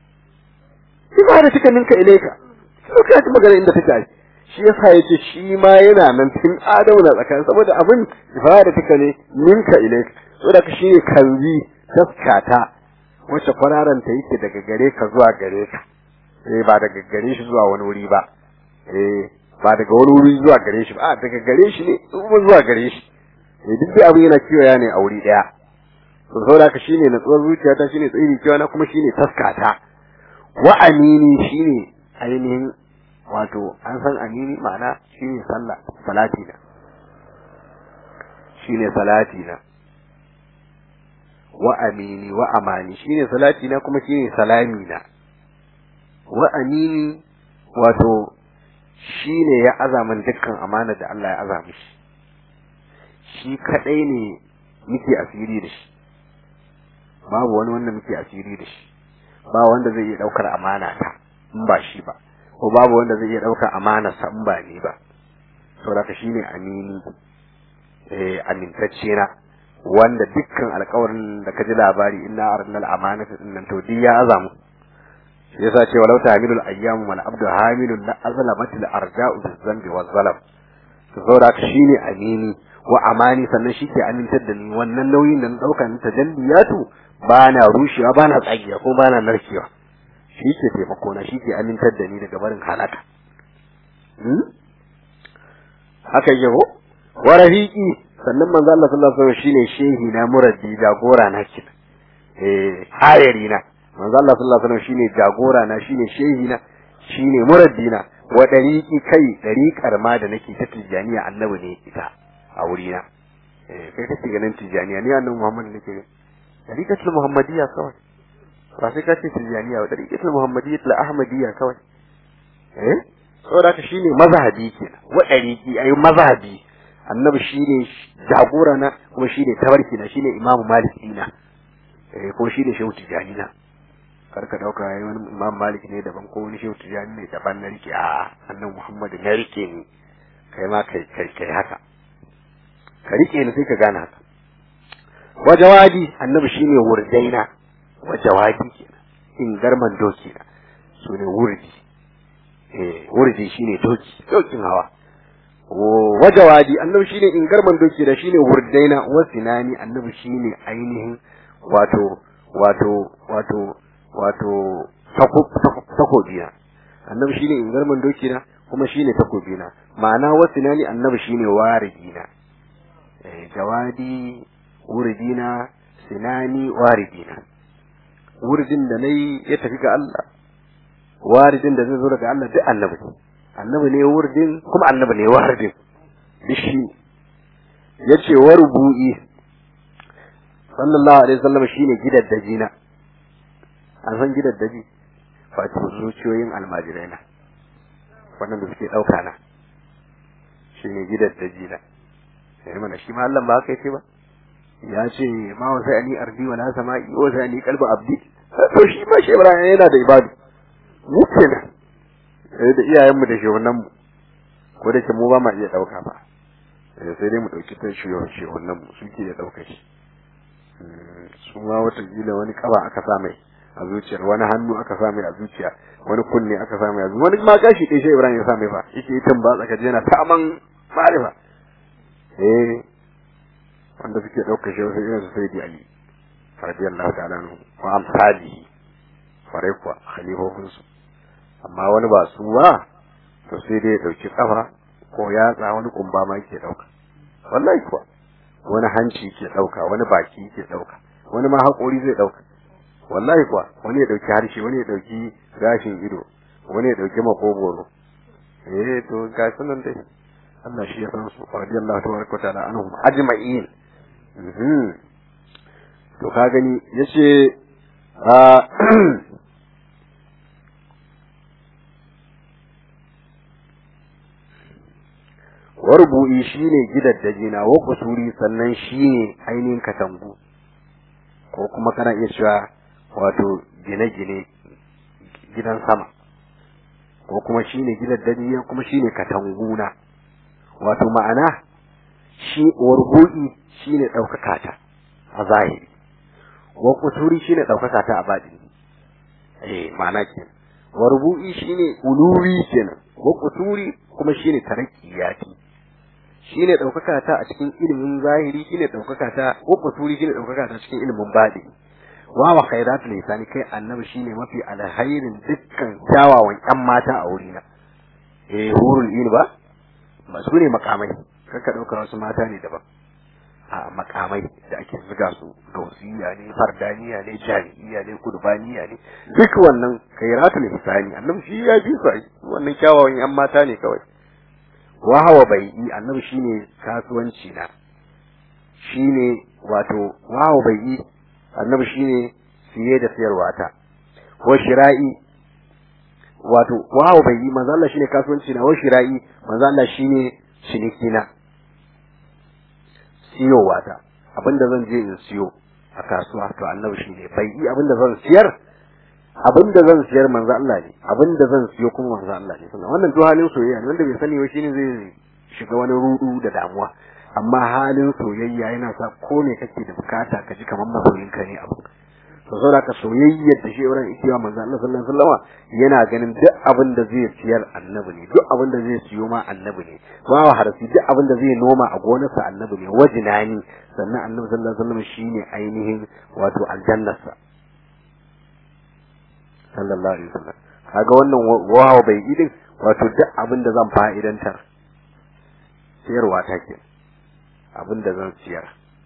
ibada tika ninka ilaika to ka ji magana inda take shi yasa yace shi ma yana nan tun adamu na tsakanin saboda abin ibada tika ne ninka ilaika saboda ka shine kanzi taskata wacce kwararanta yake daga gare ka zuwa gare ka eh ba daga gare shi zuwa wani wuri ba eh ba daga wani wuri zuwa gare shi ba a daga gare shi ne kuma zuwa gare shi eh duk da abin yana kiwaya ne a wuri daya to saboda haka shine natsuwar zuciyata shine tsiri kiwa na kuma shine taskata wa amini shine ainihin wato an san amini ma'ana shine sallah salati na shine salati na wa amini wa amani shine salati na kuma shine salami na wa amini wato shine ya azamin dukkan amana da Allah ya azami shi shi kadai ne muke asiri da shi babu wani wanda muke asiri da shi ba wanda zai iya daukar amana ta in ba shi ba ko babu wanda zai iya daukar amana sa in ba ni ba saboda shine amini eh amintacce na wanda dukkan alƙawarin da ka ji labari inna arnal amanata dinnan to duk ya azamu shi yasa ce walau tahmilul ayyamu wal abdu hamilun la azlamatil arja'u bizambi waz zalam to saboda shine amini wa amani sannan shi ke amintar da ni wannan nauyin da na dauka ni tajalliyatu ba na rushewa ba na tsagiya ko ba na narkewa shi ke taimako na shi ke amintar da ni daga barin halaka haka yake ko wa rafiqi sannan manzo Allah sallallahu alaihi wasallam shine shehi na muraddi jagora na kin eh hayari na manzo Allah sallallahu alaihi wasallam shine jagora na shine shehi na shine muraddi na wa dariqi kai dariqar ma da nake ta tijaniya annabi ne ita a wuri na eh kai kake ganin tijaniya ni annabi Muhammad nake dariqatul muhammadiyya kawai ba sai ka ce tijaniya ba dariqatul muhammadiyya la ahmadiyya kawai eh saboda haka shine mazhabi kenan wa dariqi ai mazhabi annabi shine jagora na kuma shine tabarki na shine imamu maliki na eh ko shine shehu tijani na kar ka dauka yayi wani imam malik ne daban ko wani shehu tijani ne daban na rike a annabi muhammad na rike ni kai ma kai kai kai haka ka rike ni sai ka gane haka wajawadi annabi shine wurdaina wajawadi kenan in garman doki na sune wurdi eh wurdi shine doki dokin hawa wajawadi annabi shine in garman doki da shine wurdaina wasinani annabi shine ainihin wato wato wato wato takobina annabi shine in garman doki na kuma shine takobina ma'ana wasinani annabi shine waridina eh jawadi wuridina sinani waridina wuridin da nayi ya tafi ga Allah waridin da zai zo daga Allah duk annabi ne annabi ne wuridin kuma annabi ne waridin dishi yace warbu'i sallallahu alaihi wasallam shine gidaddaji na an san gidaddaji wato zuciyoyin almajirai na wannan da suke dauka na shine gidaddaji na sai mana shi ma Allah ba haka yace ba ya ce ma wa sai ani ardi wala sama'i wa sai ani qalbu abdi to shi ma shi Ibrahim yana da ibadu mu kenan eh da iyayen mu da shehunan mu ko da ke mu ba ma iya dauka ba eh sai dai mu dauki ta shehunan shehunan mu suke iya dauka shi su ma wata gila wani kaba aka sa mai a zuciyar wani hannu aka sa mai a zuciya wani kunne aka sa mai a zuciya wani ma gashi dai shi Ibrahim ya sa mai fa yake yi tamba tsaka yana ta aman marifa eh wanda suke ɗaukar shi wasu irin su sai di ali radiyallahu ta'ala anhu wa amsali fare kuwa khalifofinsu amma wani ba su ba to sai dai ya ɗauki kafa ko yatsa wani kumba ma yake ɗauka wallahi kuwa wani hanci ke ɗauka wani baki ke ɗauka wani ma haƙori zai ɗauka wallahi kuwa wani ya ɗauki harshe wani ya ɗauki gashin ido wani ya ɗauki makogoro eh to ga sunan dai Allah shi ya san su radiyallahu tabaraka wa ta'ala anhum ajma'in to ka gani yace a warbu'i shine gidaddaji na wa kusuri sannan shine ainihin katangu ko kuma kana iya cewa wato gine-gine gidan sama ko kuma shine gidaddaji kuma shine katanguna wato ma'ana shi warbu'i shine ɗaukaka ta a zahiri wa kusuri shine ɗaukaka ta a baɗini eh ma'ana kenan warbu'i shine uluwi kenan wa kusuri kuma shine tarakkiyati shine ɗaukaka ta a cikin ilimin zahiri shine ɗaukaka ta wa kusuri shine ɗaukaka ta cikin ilimin baɗini wa wa khairatul lisani kai annabi shine mafi alhairin dukkan kyawawan ƴan mata a wurina eh hurul ilmi ba ba su ne makamai kaka ɗaukar wasu mata ne daban a makamai da ake zuga su gausiya ne fardaniya ne jami'iya ne kurbaniya ne duk wannan kairatul ihsani annabi shi ya bi su wannan kyawawan yan mata ne kawai wa hawa bai'i annabi shine kasuwanci na shine wato wa hawa bai'i annabi shine siye da sayarwa ta wa shira'i wato wa hawa bai'i manzo Allah shine kasuwanci na wa shira'i manzo Allah shine ciniki na siyowa ta abinda zan je in siyo a kasuwa to annabi shi ne bai yi abinda zan siyar abinda zan siyar manzo Allah ne abinda zan siyo kuma manzo Allah ne sannan wannan to halin soyayya ne wanda bai sani ba shine zai shiga wani rudu da damuwa amma halin soyayya yana sa ko ne kake da bukata ka ji kamar masoyinka ne abu to saboda ka soyayyar da shi wurin ikiwa manzo Allah sallallahu alaihi wasallam yana ganin duk abin da zai siyar annabi ne duk abin da zai siyo ma annabi ne wa harfi duk abin da zai noma a gonarsa annabi ne wajinani sannan annabi sallallahu alaihi wasallam shine ainihin wato aljannarsa sallallahu alaihi wasallam kaga wannan wawa bai idin wato duk abin da zan fa'idantar siyarwa ta ke abin da zan siyar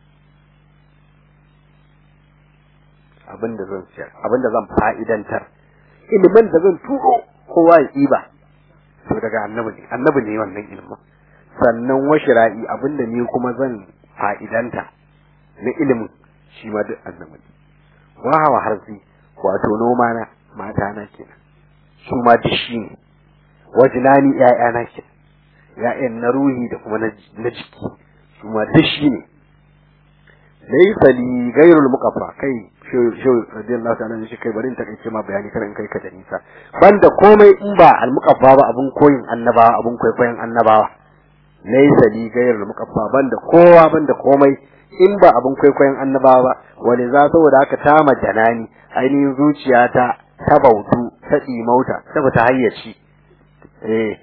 abin da zan siyar abin da zan fa'idantar ilimin da zan turo kowa ya ɗiba to daga annabi ne annabi ne wannan ilimin sannan washira'i abin da ni kuma zan fa'idanta na ilimin shi ma duk annabi ne wa hawa harzi wato noma na mata na kenan su ma duk shi ne wajinani ƴaƴa na kenan ƴaƴan na ruhi da kuma na jiki su ma duk shi ne laysa li ghayrul muqaffa kai shehu radiyallahu ta'ala shi kai bari in takaice ma bayani kar in kai ka da nisa banda komai in ba al muqaffa ba abun koyin annabawa abun kwaikwayon annabawa laysa li ghayrul muqaffa banda kowa banda komai in ba abun kwaikwayon annabawa ba wani za saboda haka ta majanani ainihin zuciyata ta bautu ta ɗimauta ta fita hayyaci eh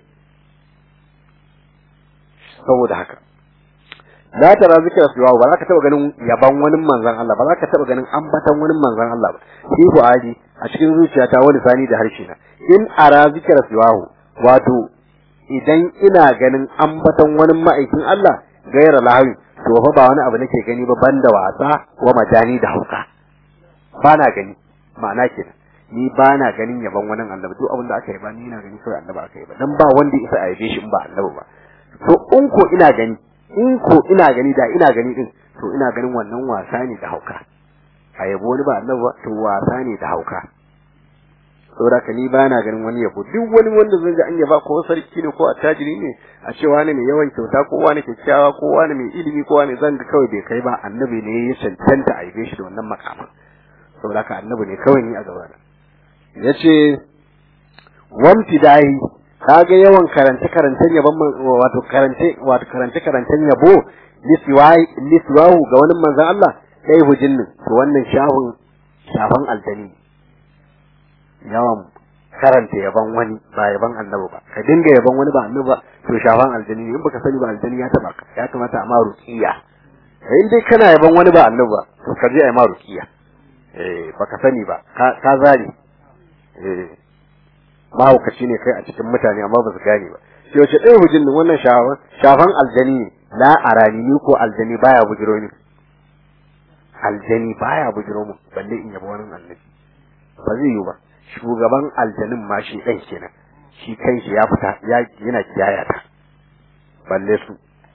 saboda haka la tara zikra siwa ba za ka taba ganin yaban wani manzon Allah ba za ka taba ganin ambatan wani manzon Allah ba shi ku aji a cikin zuciyata wani sani da harshe na in ara zikra siwa wato idan ina ganin ambatan wani ma'aikin Allah gaira lahawi to fa ba wani abu nake gani ba banda wasa wa majani da hauka ba na gani ma'ana kenan ni ba na ganin yaban wani annabi duk abin da aka yi ba ni ina gani kawai annabi aka yi ba dan ba wanda isa a yabe shi in ba annabi ba to in ko ina gani in ko ina gani da ina gani din to ina ganin wannan wasa ne da hauka a yabo wani ba annabi ba to wasa ne da hauka saboda ka ni ba na ganin wani yabo duk wani wanda zan ga an yaba ko sarki ne ko attajiri ne a ce wani mai yawan kyauta ko wani kyakkyawa ko wani mai ilimi ko wani zan ga kawai bai kai ba annabi ne ya cancanta a yabe shi da wannan makaman saboda ka annabi ne kawai ni a gaba na yace wamtidahi kaga yawan karance karancen yabon wato karance wato karance karancen yabo liswai liswahu ga wani manzon Allah kai hujinnin to wannan shahun shafan aljani yawan karanta yaban wani ba yaban annabi ba ka dinga yaban wani ba annabi ba to shafan aljani in baka sani ba aljani ya taba ka ya kamata a ma ruqiya in dai kana yaban wani ba annabi ba to ka je a ma ruqiya eh baka sani ba ka zari eh mahaukaci ne kai a cikin mutane amma ba su gane ba sai wace ɗaya hujin nan wannan shafan shafan aljani ne la arani ni ko aljani baya bujiro ni aljani baya bujiro mu balle in yaba wani annabi ba zai yi ba shugaban aljanin ma shi ɗan kenan shi kanshi ya fita ya yana kiyaya ta balle su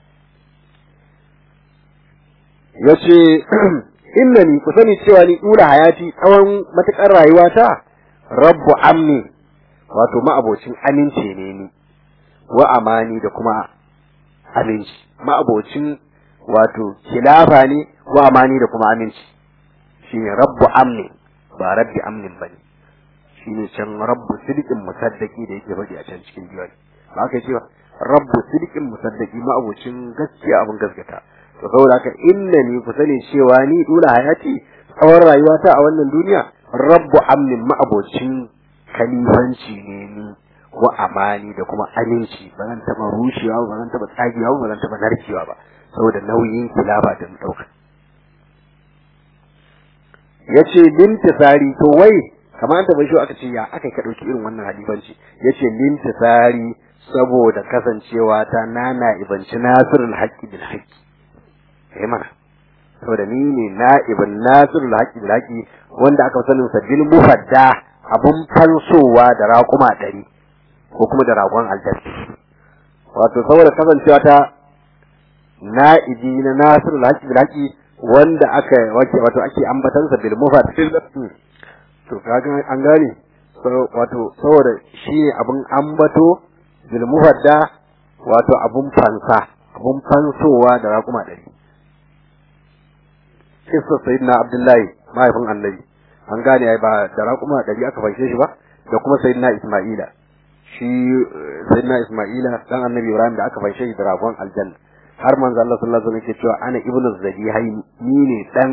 yace innani ku sani cewa ni dula hayati tsawon matukar rayuwata rabbu amni wato ma'abocin aminci ne ni wa amani da kuma aminci ma'abocin wato khilafa ne wa amani da kuma aminci shine rabbu amni ba rabbi amnin bane shine can rabbu sidiqin musaddaqi da yake faɗi a can cikin diwani ba ka cewa rabbu sidiqin musaddaqi ma'abocin gaskiya abin gaskata to saboda haka innani ku sani cewa ni dula hayati tsawon rayuwata a wannan duniya rabbu amnin ma'abocin kalifanci ne ni wa amani da kuma aminci ba zan taɓa rushewa ba zan taɓa tsagewa ba zan taɓa narkewa ba saboda nauyin kilaba da mu ɗauka ya ce lintisari to wai kamar ta bai shi aka ce ya aka ka ɗauki irin wannan halifanci ya ce lintisari saboda kasancewa ta nana ibanci nasirul haƙƙi bil haƙƙi kai mana saboda ni ne na'ibin nasirul haƙƙi bil haƙƙi wanda aka sanin sa bil mufadda abun fansowa da raƙuma ɗari ko kuma da ragon aljanna wato saboda kasancewa ta na'ibi na nasirul haƙƙi bil haƙƙi wanda aka wace wato ake ambatansa bil mufad to kaga an gane wato saboda shi ne abun ambato bil mufadda wato abun fansa abun fansowa da raƙuma ɗari kissa sayyidina abdullahi mahaifin annabi an gane ai ba da raƙuma ɗari aka fanshe shi ba da kuma sayyidina isma'ila shi sayyidina isma'ila dan annabi ibrahim da aka fanshe shi da ragon aljanna har manzo Allah sallallahu alaihi wasallam yake cewa ana ibnu zabihaini ni ne dan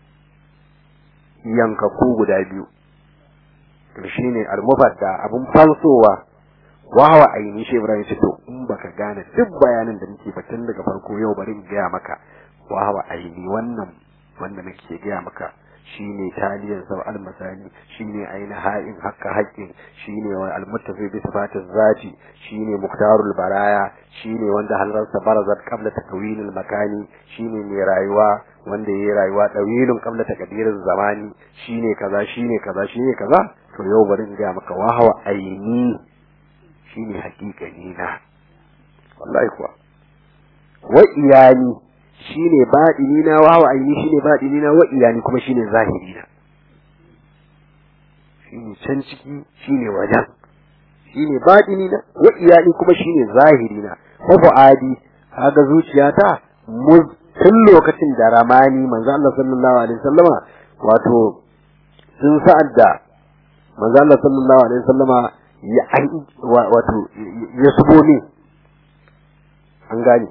yankaku guda biyu to shine al-mufadda abun falsowa wawa aini shi Ibrahim ce to in baka gane duk bayanin da nake ba tun daga farko yau bari in gaya maka wawa aini wannan wanda nake gaya maka shine taliyan sau almasani shine aina ha'in hakka haƙƙin shine wa almuttafi bi sifatin zati shine muktarul baraya shine wanda halarsa barazat qabla takwinil makani shine mai rayuwa wanda yayi rayuwa dawilun qabla takdirin zamani shine kaza shine kaza shine kaza to yau bari in ga maka wahawa aini shine haƙiƙani na wallahi kuwa wa iyani shine baɗini na wa aini shine baɗini na wa iyani kuma shine zahiri na shine can ciki shine wajen shine batini na wa iyali kuma shine zahiri na wa fuadi kaga zuciyata muz tun lokacin da ramani manzo Allah sallallahu alaihi wasallama wato sun sa'ad da manzo Allah sallallahu alaihi wasallama ya wato ya subo ne an gane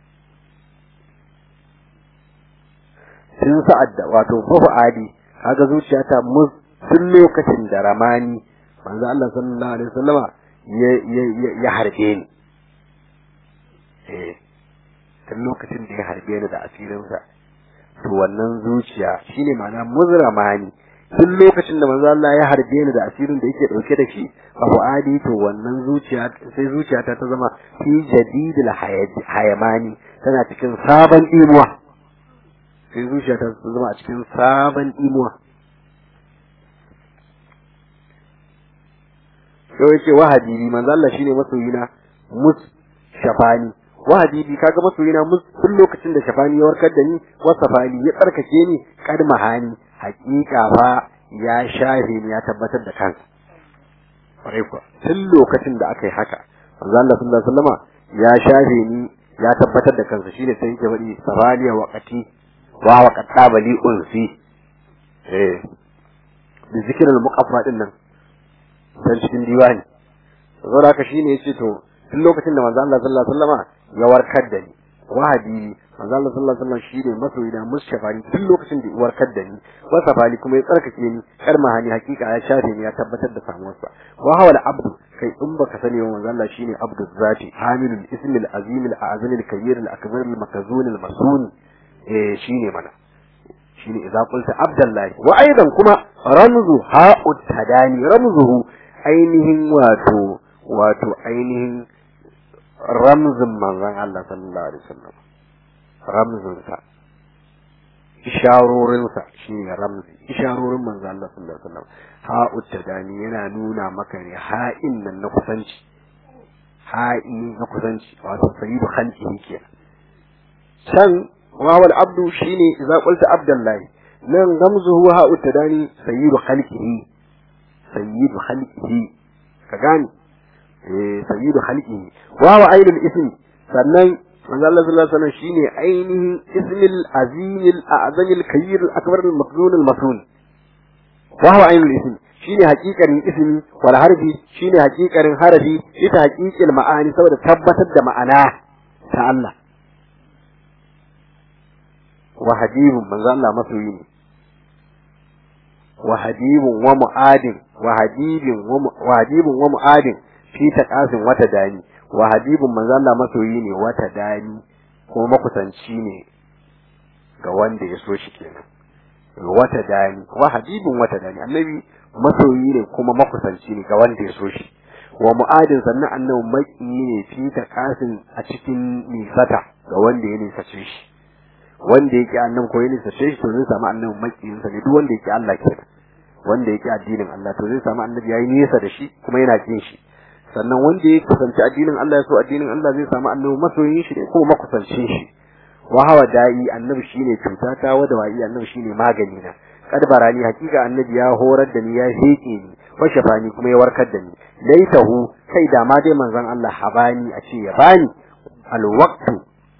sun sa'ad da wato fa adi kaga zuciyata mu tun lokacin da ramani manzo Allah sallallahu alaihi wasallama ya ya ya harbe ni eh tun lokacin da ya harbe ni da asirinsa to wannan zuciya shine ma'ana muzramani tun lokacin da manzo Allah ya harbe ni da asirin da yake dauke da shi abu adi to wannan zuciya sai zuciyata ta zama fi jadidil hayamani tana cikin sabon imuwa sai zuciyata ta zama a cikin sabon imuwa sai yace wa habibi manzo Allah shine masoyina mus shafani wa habibi kaga masoyina mus tun lokacin da shafani ya warkar da ni wa safani ya tsarkake ni kad mahani hakika fa ya shafe ni ya tabbatar da kansa kwarai kuwa tun lokacin da aka yi haka manzo Allah sallallahu alaihi wasallama ya shafe ni ya tabbatar da kansa shine sai yake faɗi safaliya waqati wa waqata bali unsi eh da zikirin muqaffa din nan dan cikin diwani saboda haka shine yace to tun lokacin da manzo Allah sallallahu alaihi wasallama ya warkar da ni wahabi manzo Allah sallallahu alaihi wasallam shine masoyina mushafani tun lokacin da ya warkar da ni wasafali kuma ya tsarkake ni kar mahani hakika ya shafe ni ya tabbatar da samuwar sa wa hawal abdu kai in baka sani wa manzo Allah shine abdu zati hamilul ismi al azim al azim al kabir al akbar al makazun al masun eh shine mana shine idza qulta abdullahi wa aidan kuma ramzu ha'ut tadani ramzuhu ainihin wato wato ainihin ramzin manzon Allah sallallahu alaihi wasallam ramzinsa isharorinsa shine ramzi isharorin manzon Allah sallallahu alaihi wasallam ha'ut tadani yana nuna maka ne ha'in nan na kusanci ha'i na kusanci wato sayyidu khalqihi kenan can wawal abdu shine idza qulta abdullahi nan ramzuhu ha'ut tadani sayyidu khalqihi sayyidu khalqihi ka gane sayyidu khalqihi wa wa ainul ism sannan manzo Allah sallallahu alaihi wasallam shine ainihin ismil azim al a'zam al kayyir al akbar al maqdun al masun wa wa ainul ism shine hakikarin ismi wal harfi shine hakikarin harafi ita haqiqil ma'ani saboda tabbatar da ma'ana ta Allah wa habibun manzo Allah masoyi ne wa habibun wa mu'adin wa habibin wa habibun wa mu'adin fi taqasin wata dani wa habibun manzo Allah masoyi ne wata dani kuma makusanci ne ga wanda ya so shi kenan wata dani wa habibun wata dani annabi masoyi ne kuma makusanci ne ga wanda ya so shi wa mu'adin sannan annabi maki ne fi taqasin a cikin nisata ga wanda ya nisace shi wanda yake annabi ko ya nisace shi to zai samu annabi makiyinsa ne duk wanda yake Allah kenan wanda yake addinin Allah to zai samu annabi yayi nesa da shi kuma yana kin shi sannan wanda ya kusanci addinin Allah ya so addinin Allah zai samu annabi masoyin shi ne ko makusancin shi wa hawa da'i annabi shine cuta ta wa da wa'i annabi shine magani na kad barani hakika annabi ya horar da ni ya heke ni wa shafani kuma ya warkar da ni laitahu kai da ma dai manzon Allah habani a ce ya bani alwaqtu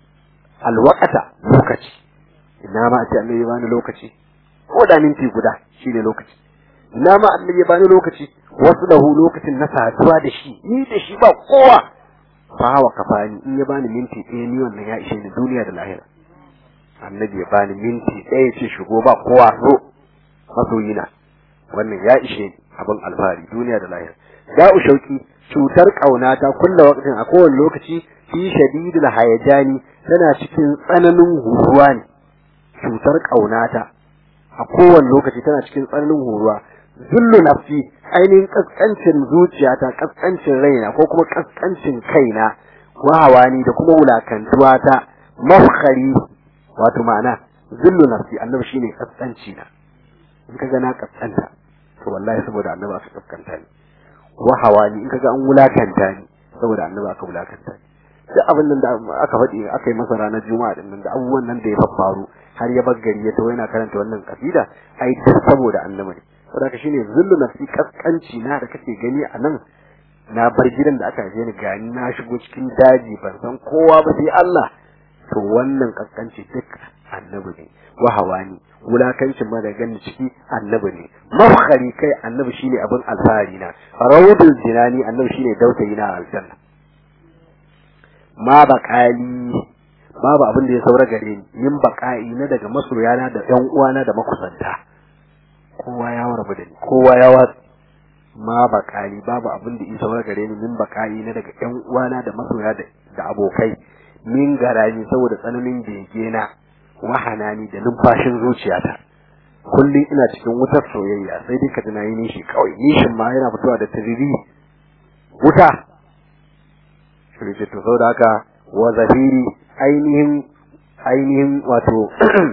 alwaqata lokaci ina ma a ce annabi ya bani lokaci ko da minti guda shine lokaci ina ma annabi ya bani lokaci wasu lahu lokacin na saduwa da shi ni da shi ba kowa fa wa kafani in ya bani minti ɗaya ni wannan ya ishe ni duniya da lahira annabi ya bani minti ɗaya ce shigo ba kowa so masoyina wannan ya ishe ni abin alfahari duniya da lahira da'u shauki cutar ƙaunata kulla waqtin a kowane lokaci fi shadidul hayajani tana cikin tsananin huruwa ne cutar ƙaunata a kowane lokaci tana cikin tsananin huruwa zullu nafsi ainihin kaskancin zuciyata kaskancin raina ko kuma kaskancin kaina wahawani da kuma wulakantuwa ta mafkhari wato ma'ana zullu nafsi annabi shine kaskanci na in kaga na kaskanta to wallahi saboda annabi aka kaskanta ni wahawani in kaga an wulakanta ni saboda annabi aka wulakanta ni duk abin nan da aka faɗi aka yi masa ranar juma'a din nan da abubuwan nan da ya faru har ya bar gari ya tawo yana karanta wannan kasida ai duk saboda annabi ne saboda shine zullu nafsi kaskanci na da kake gani a nan na bar gidan da aka je ni gani na shigo cikin daji ban san kowa ba sai Allah to wannan kaskanci duk annabi ne wa hawani wulakancin ma da gani ciki annabi ne mafkhari kai annabi shine abin alfahari na rawdul jinani annabi shine dautayi na aljanna ma baqali babu abin da ya saura gare ni min baqai na daga masoyana da ƴan uwana da makusanta kowa ya warbu da ni kowa ya watsi ma baqali babu abin da ya saura gare ni min baqai na daga ƴan uwana da masoya da abokai min garani saboda tsananin bege na wahanani da numfashin zuciyata kullum ina cikin wutar soyayya sai dai ka tuna yi nishi kawai nishin ma yana fitowa da tiriri wuta shirye to saboda haka wa zahiri ainihin ainihin wato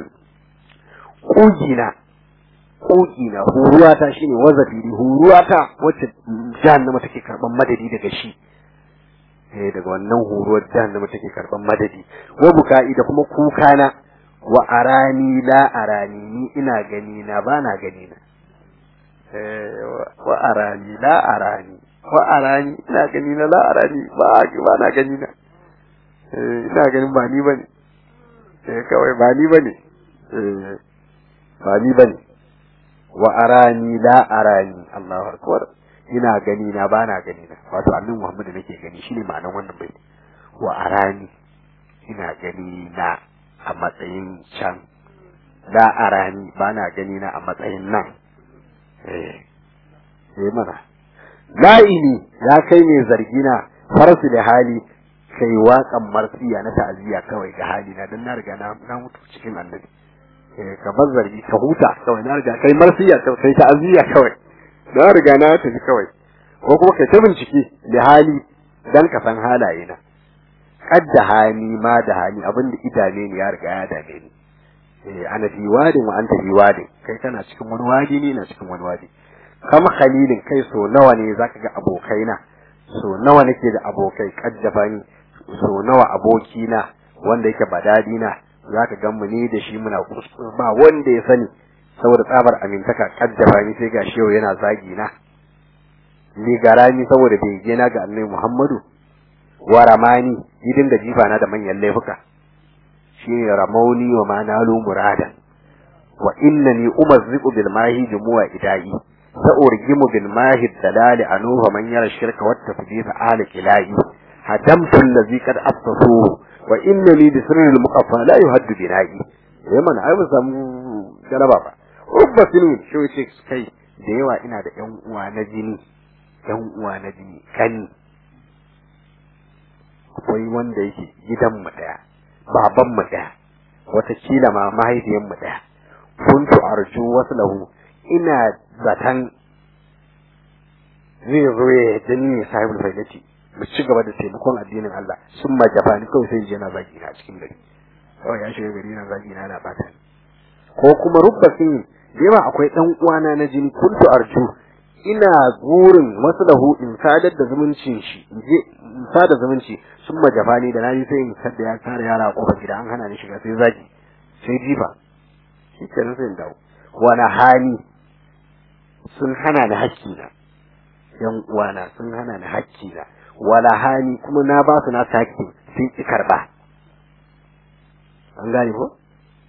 kugina kugina huruwata shine wa zahiri huruwata wacce jahannama take karban madadi daga shi eh daga wannan huruwar jahannama take karban madadi wa buka'i da kuma kukana wa arani la arani ni ina gani na ba na gani na wa arani la arani wa arani ina gani na la arani ba ba na gani na ina ganin ba ni bane eh kawai ba ni bane eh ba ni bane wa arani la arani Allahu akbar ina gani na ba na gani na wato annabi Muhammad nake gani shine ma'anar wannan bai wa arani ina gani na a matsayin can la arani ba na gani na a matsayin nan eh eh mana la'ini ya kai mai zargi na farsu da hali kai waƙan marsiya na ta'aziyya kawai ga hali na dan na riga na na mutu cikin annabi eh ka bar zargi ka huta kawai na riga kai marsiya kai ta'aziyya kawai na riga na tafi kawai ko kuma kai ta bincike da hali dan ka san halaye na kadda hani ma da hani abin da idane ne ya riga ya dame ni eh ana fi wadin wa anta fi wadin kai kana cikin wani wadi ne na cikin wani wadi kam khalilin kai so nawa ne zaka ga abokaina so nawa nake da abokai kaddafa ni so nawa abokina wanda yake badadi na zaka ga mu ne da shi muna kuskure ba wanda ya sani saboda tsabar amintaka kaddafa ni sai ga shehu yana zagi na ni garani saboda bege na ga annabi Muhammadu wa ramani idin da jifa na da manyan laifuka shine ramauni wa manalu murada wa innani umazziqu bil mahi jumu'a idai sa urgimu bil mahi dalali anuha man yara shirka wa tafdid ala ilahi hadamtu allazi qad afsasu wa innani bi sirril muqaffa la yuhaddu bina'i yaman ai ba samu galaba ba ubba sinin shi kai da yawa ina da yan uwa na jini yan uwa na jini kani akwai wanda yake gidan mu daya baban mu daya wata kila ma mahaifiyan mu daya kuntu arju waslahu ina zatan zai zo ya dani ne sahibul faidati mu ci gaba da taimakon addinin Allah sun ma jafani kawai sai je na zagi na cikin gari kawai ya shiga gari na zagi na na bata ko kuma rubba sun da yawa akwai dan uwana na jini kuntu arju ina burin wasu lahu in sadar da zumuncin shi je in sada zumunci sun majafani da naji sai in sadda ya tare yara a kofar gida an hana ni shiga sai zagi sai jifa shi kenan sai in dawo wani hali sun hana ni hakki na yan uwana sun hana ni hakki na wala hali kuma na ba su na hakki sun ki karba an gane ko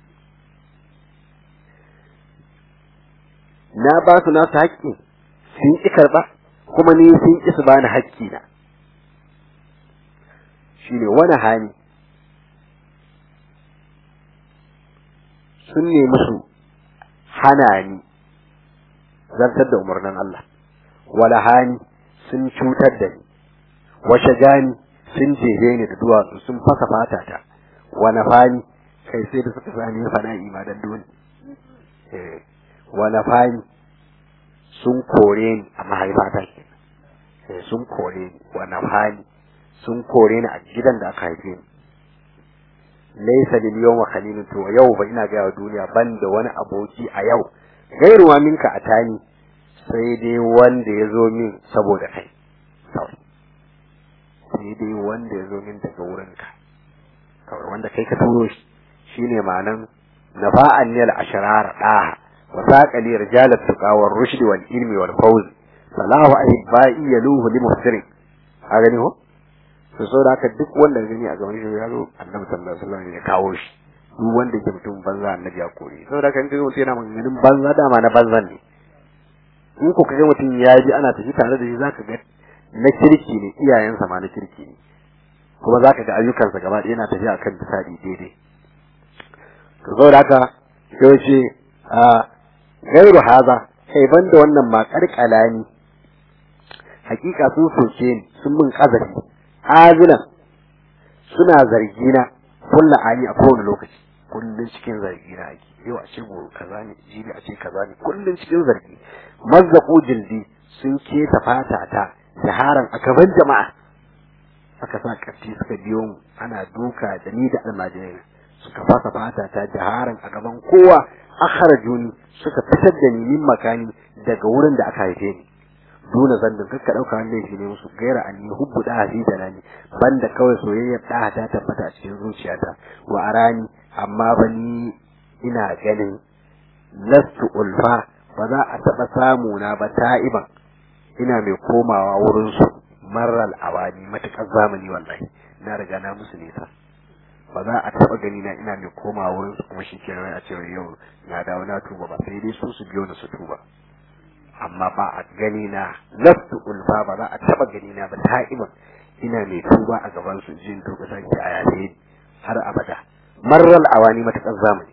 na ba su na hakki sun ƙi karɓa kuma ni sun ƙi su bani hakki na shi ne wani hani sun nemi su hana ni zartar da umarnin Allah wala hani sun cutar da ni washe gani sun jere ni da duwatsu sun fasa fata ta wani fani kai sai da suka sani fana'i ma dan dole wani fani sun kore ni a mahaifata ke sun kore ni wani hali sun kore ni a gidan da aka haife ni laisa lil yawma khalilun to yau ba ina ga duniya ban da wani aboki a yau gairuwa minka a tani sai dai wanda ya zo min saboda kai kawai sai dai wanda ya zo min daga wurinka kawai wanda kai ka turo shi shine ma'anan nafa'an nil ashrar daha wa saqali rijal at-tuqa war rushd wal ilmi wal fawz salahu ahibbai yaluhu li muhsirin a gani ho to saboda haka duk wanda gani a gaban shi ya zo annabi sallallahu alaihi wasallam ya kawo shi duk wanda ke mutum banza annabi ya kore saboda haka in kaga mutum yana maganganun banza dama na banzan ne in ko kaga mutum ya ji ana tafi tare da shi zaka ga na kirki ne iyayensa ma na kirki ne kuma zaka ga ayyukansa gaba ɗaya yana tafiya akan bisadi daidai to saboda haka sai ce a gairu haza kai banda wannan ma karkalani hakika sun soke ni sun min kazafi azilan suna zargina kulla ani a kowane lokaci kullun cikin zargi na ake yau a ce gobe kaza ne jibi a ce kaza ne kullun cikin zargi mazzaqu jildi sun keta fata ta jaharan a gaban jama'a aka sa kafti suka biyo mu ana duka da ni da almajirai suka fasa fata ta jaharan a gaban kowa akharajuni suka fitar da ni min makani daga wurin da aka haife ni duna zandin kakka dauka wanda yake ne musu gaira an yi hubbu da hafi da nani banda kawai soyayyar da ta tabbata a cikin zuciyata wa arani amma ba ni ina ganin lastu ulfa ba za a taba samu na ba ta'iban ina mai komawa wurin su maral awani matakar zamani wallahi na riga na musu nisa ba za a taba gani na ina mai komawa wurin su kuma shikenan a cewa yau na dawo na tuba ba sai dai su su biyo ni su tuba amma ba a gani na lastu ulfa ba za a taba gani na ba ta'iban ina mai tuba a gaban su jin to kusan ki a yaye har abada marral awani matakar zamani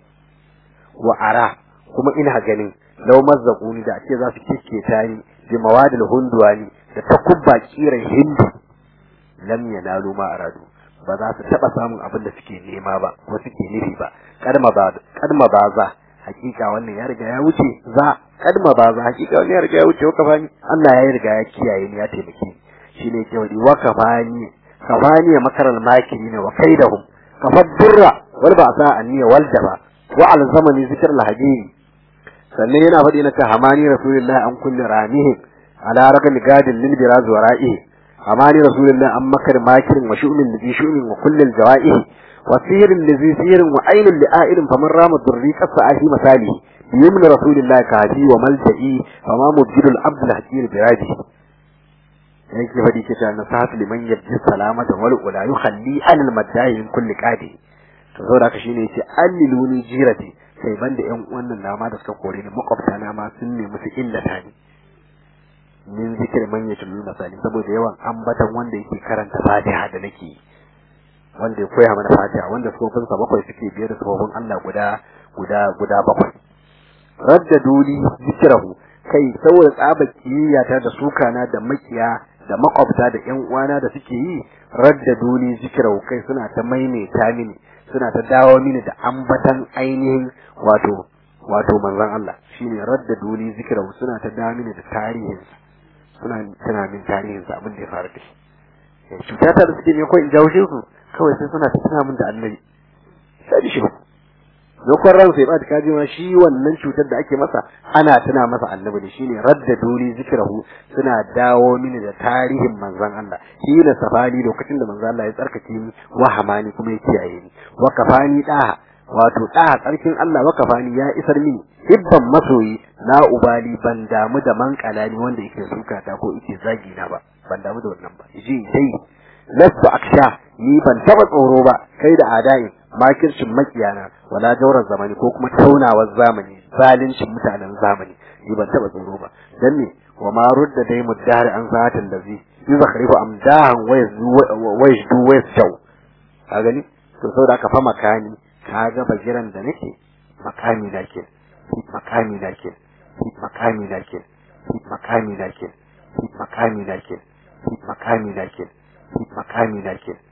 wa ara kuma ina ganin law mazzaquni da ake za su kikketa ni bi mawadil hunduwani da takubba kiran hindu lam yanalu ma aradu ba za su taba samun abin da suke nema ba ko suke nufi ba kadma ba kadma ba za hakika wannan ya riga ya wuce za kadma ba za hakika wannan ya riga ya wuce wa kafani Allah ya riga ya kiyaye ni ya taimake ni shine ke wadi wa kafani kafani makaral makirin wa kaidahum kafad durra wal ba sa anniya wal jaba wa al zamani zikr al hadini sannan yana faɗi na ta hamani rasulullahi an kulli ramihi ala raqam gadin lil biraz wa ra'ihi hamani rasulullahi an makar makirin wa shu'min li shu'min wa kulli al jawaihi وسير الذي سير وعين لآئل فمن رام الضري كالسآه مثاله بيمن رسول الله كهدي وملجئي فما مبجل العبد الحكير براجه yake faɗi ke ta nasahatu liman yabji salamata wal ula yukhalli an al madai min kulli qadi to saboda haka shine yace alliluni jirati sai banda yan wannan nama da suka kore ni makwabta na ma sun nemi su illata ni min zikir man yatul masali saboda yawan ambatan wanda yake karanta fatiha da nake yi wanda ya koya mana fatiha wanda sufofinsa bakwai suke biye da sufofin Allah guda guda guda bakwai radda duli zikrahu kai saboda tsaba kiyayata da sukana da makiya da makwabta da ƴan uwana da suke yi radda duli zikrahu kai suna ta maimaita mini suna ta dawo mini da ambatan ainihin wato wato manzon Allah shine radda duli zikrahu suna ta dawo mini da tarihin suna tana min tarihin abin da ya faru da shi cutata da suke ne ko in jawo shi su kawai sai suna ta tuna min da annabi sai da shi dokon ran sai ba ta kaji ma shi wannan cutar da ake masa ana tuna masa annabi ne shine radda duri zikrahu suna dawo mini da tarihin manzon Allah shi ne safani lokacin da manzon Allah ya tsarkake ni wa hamani kuma ya kiyaye ni wa kafani da wato da tsarkin Allah wa kafani ya isar mini hibban masoyi na ubali ban damu da mankalani wanda yake suka ta ko yake zagi na ba ban damu da wannan ba ji dai lasu aksha ni ban taba tsoro ba kai da adain makircin makiyana wala jaurar zamani ko kuma taunawar zamani zalincin mutanen zamani ni ban taba tsoro ba dan ne wa ma rudda dai muddahar an zatin da zai yuzakhrifu amdahan wa yajdu wa yasau ka gani to saboda aka fa makani ka ga bagiran da nake makami da ke makami da ke makami da ke makami da ke makami da ke makami da ke makami da ke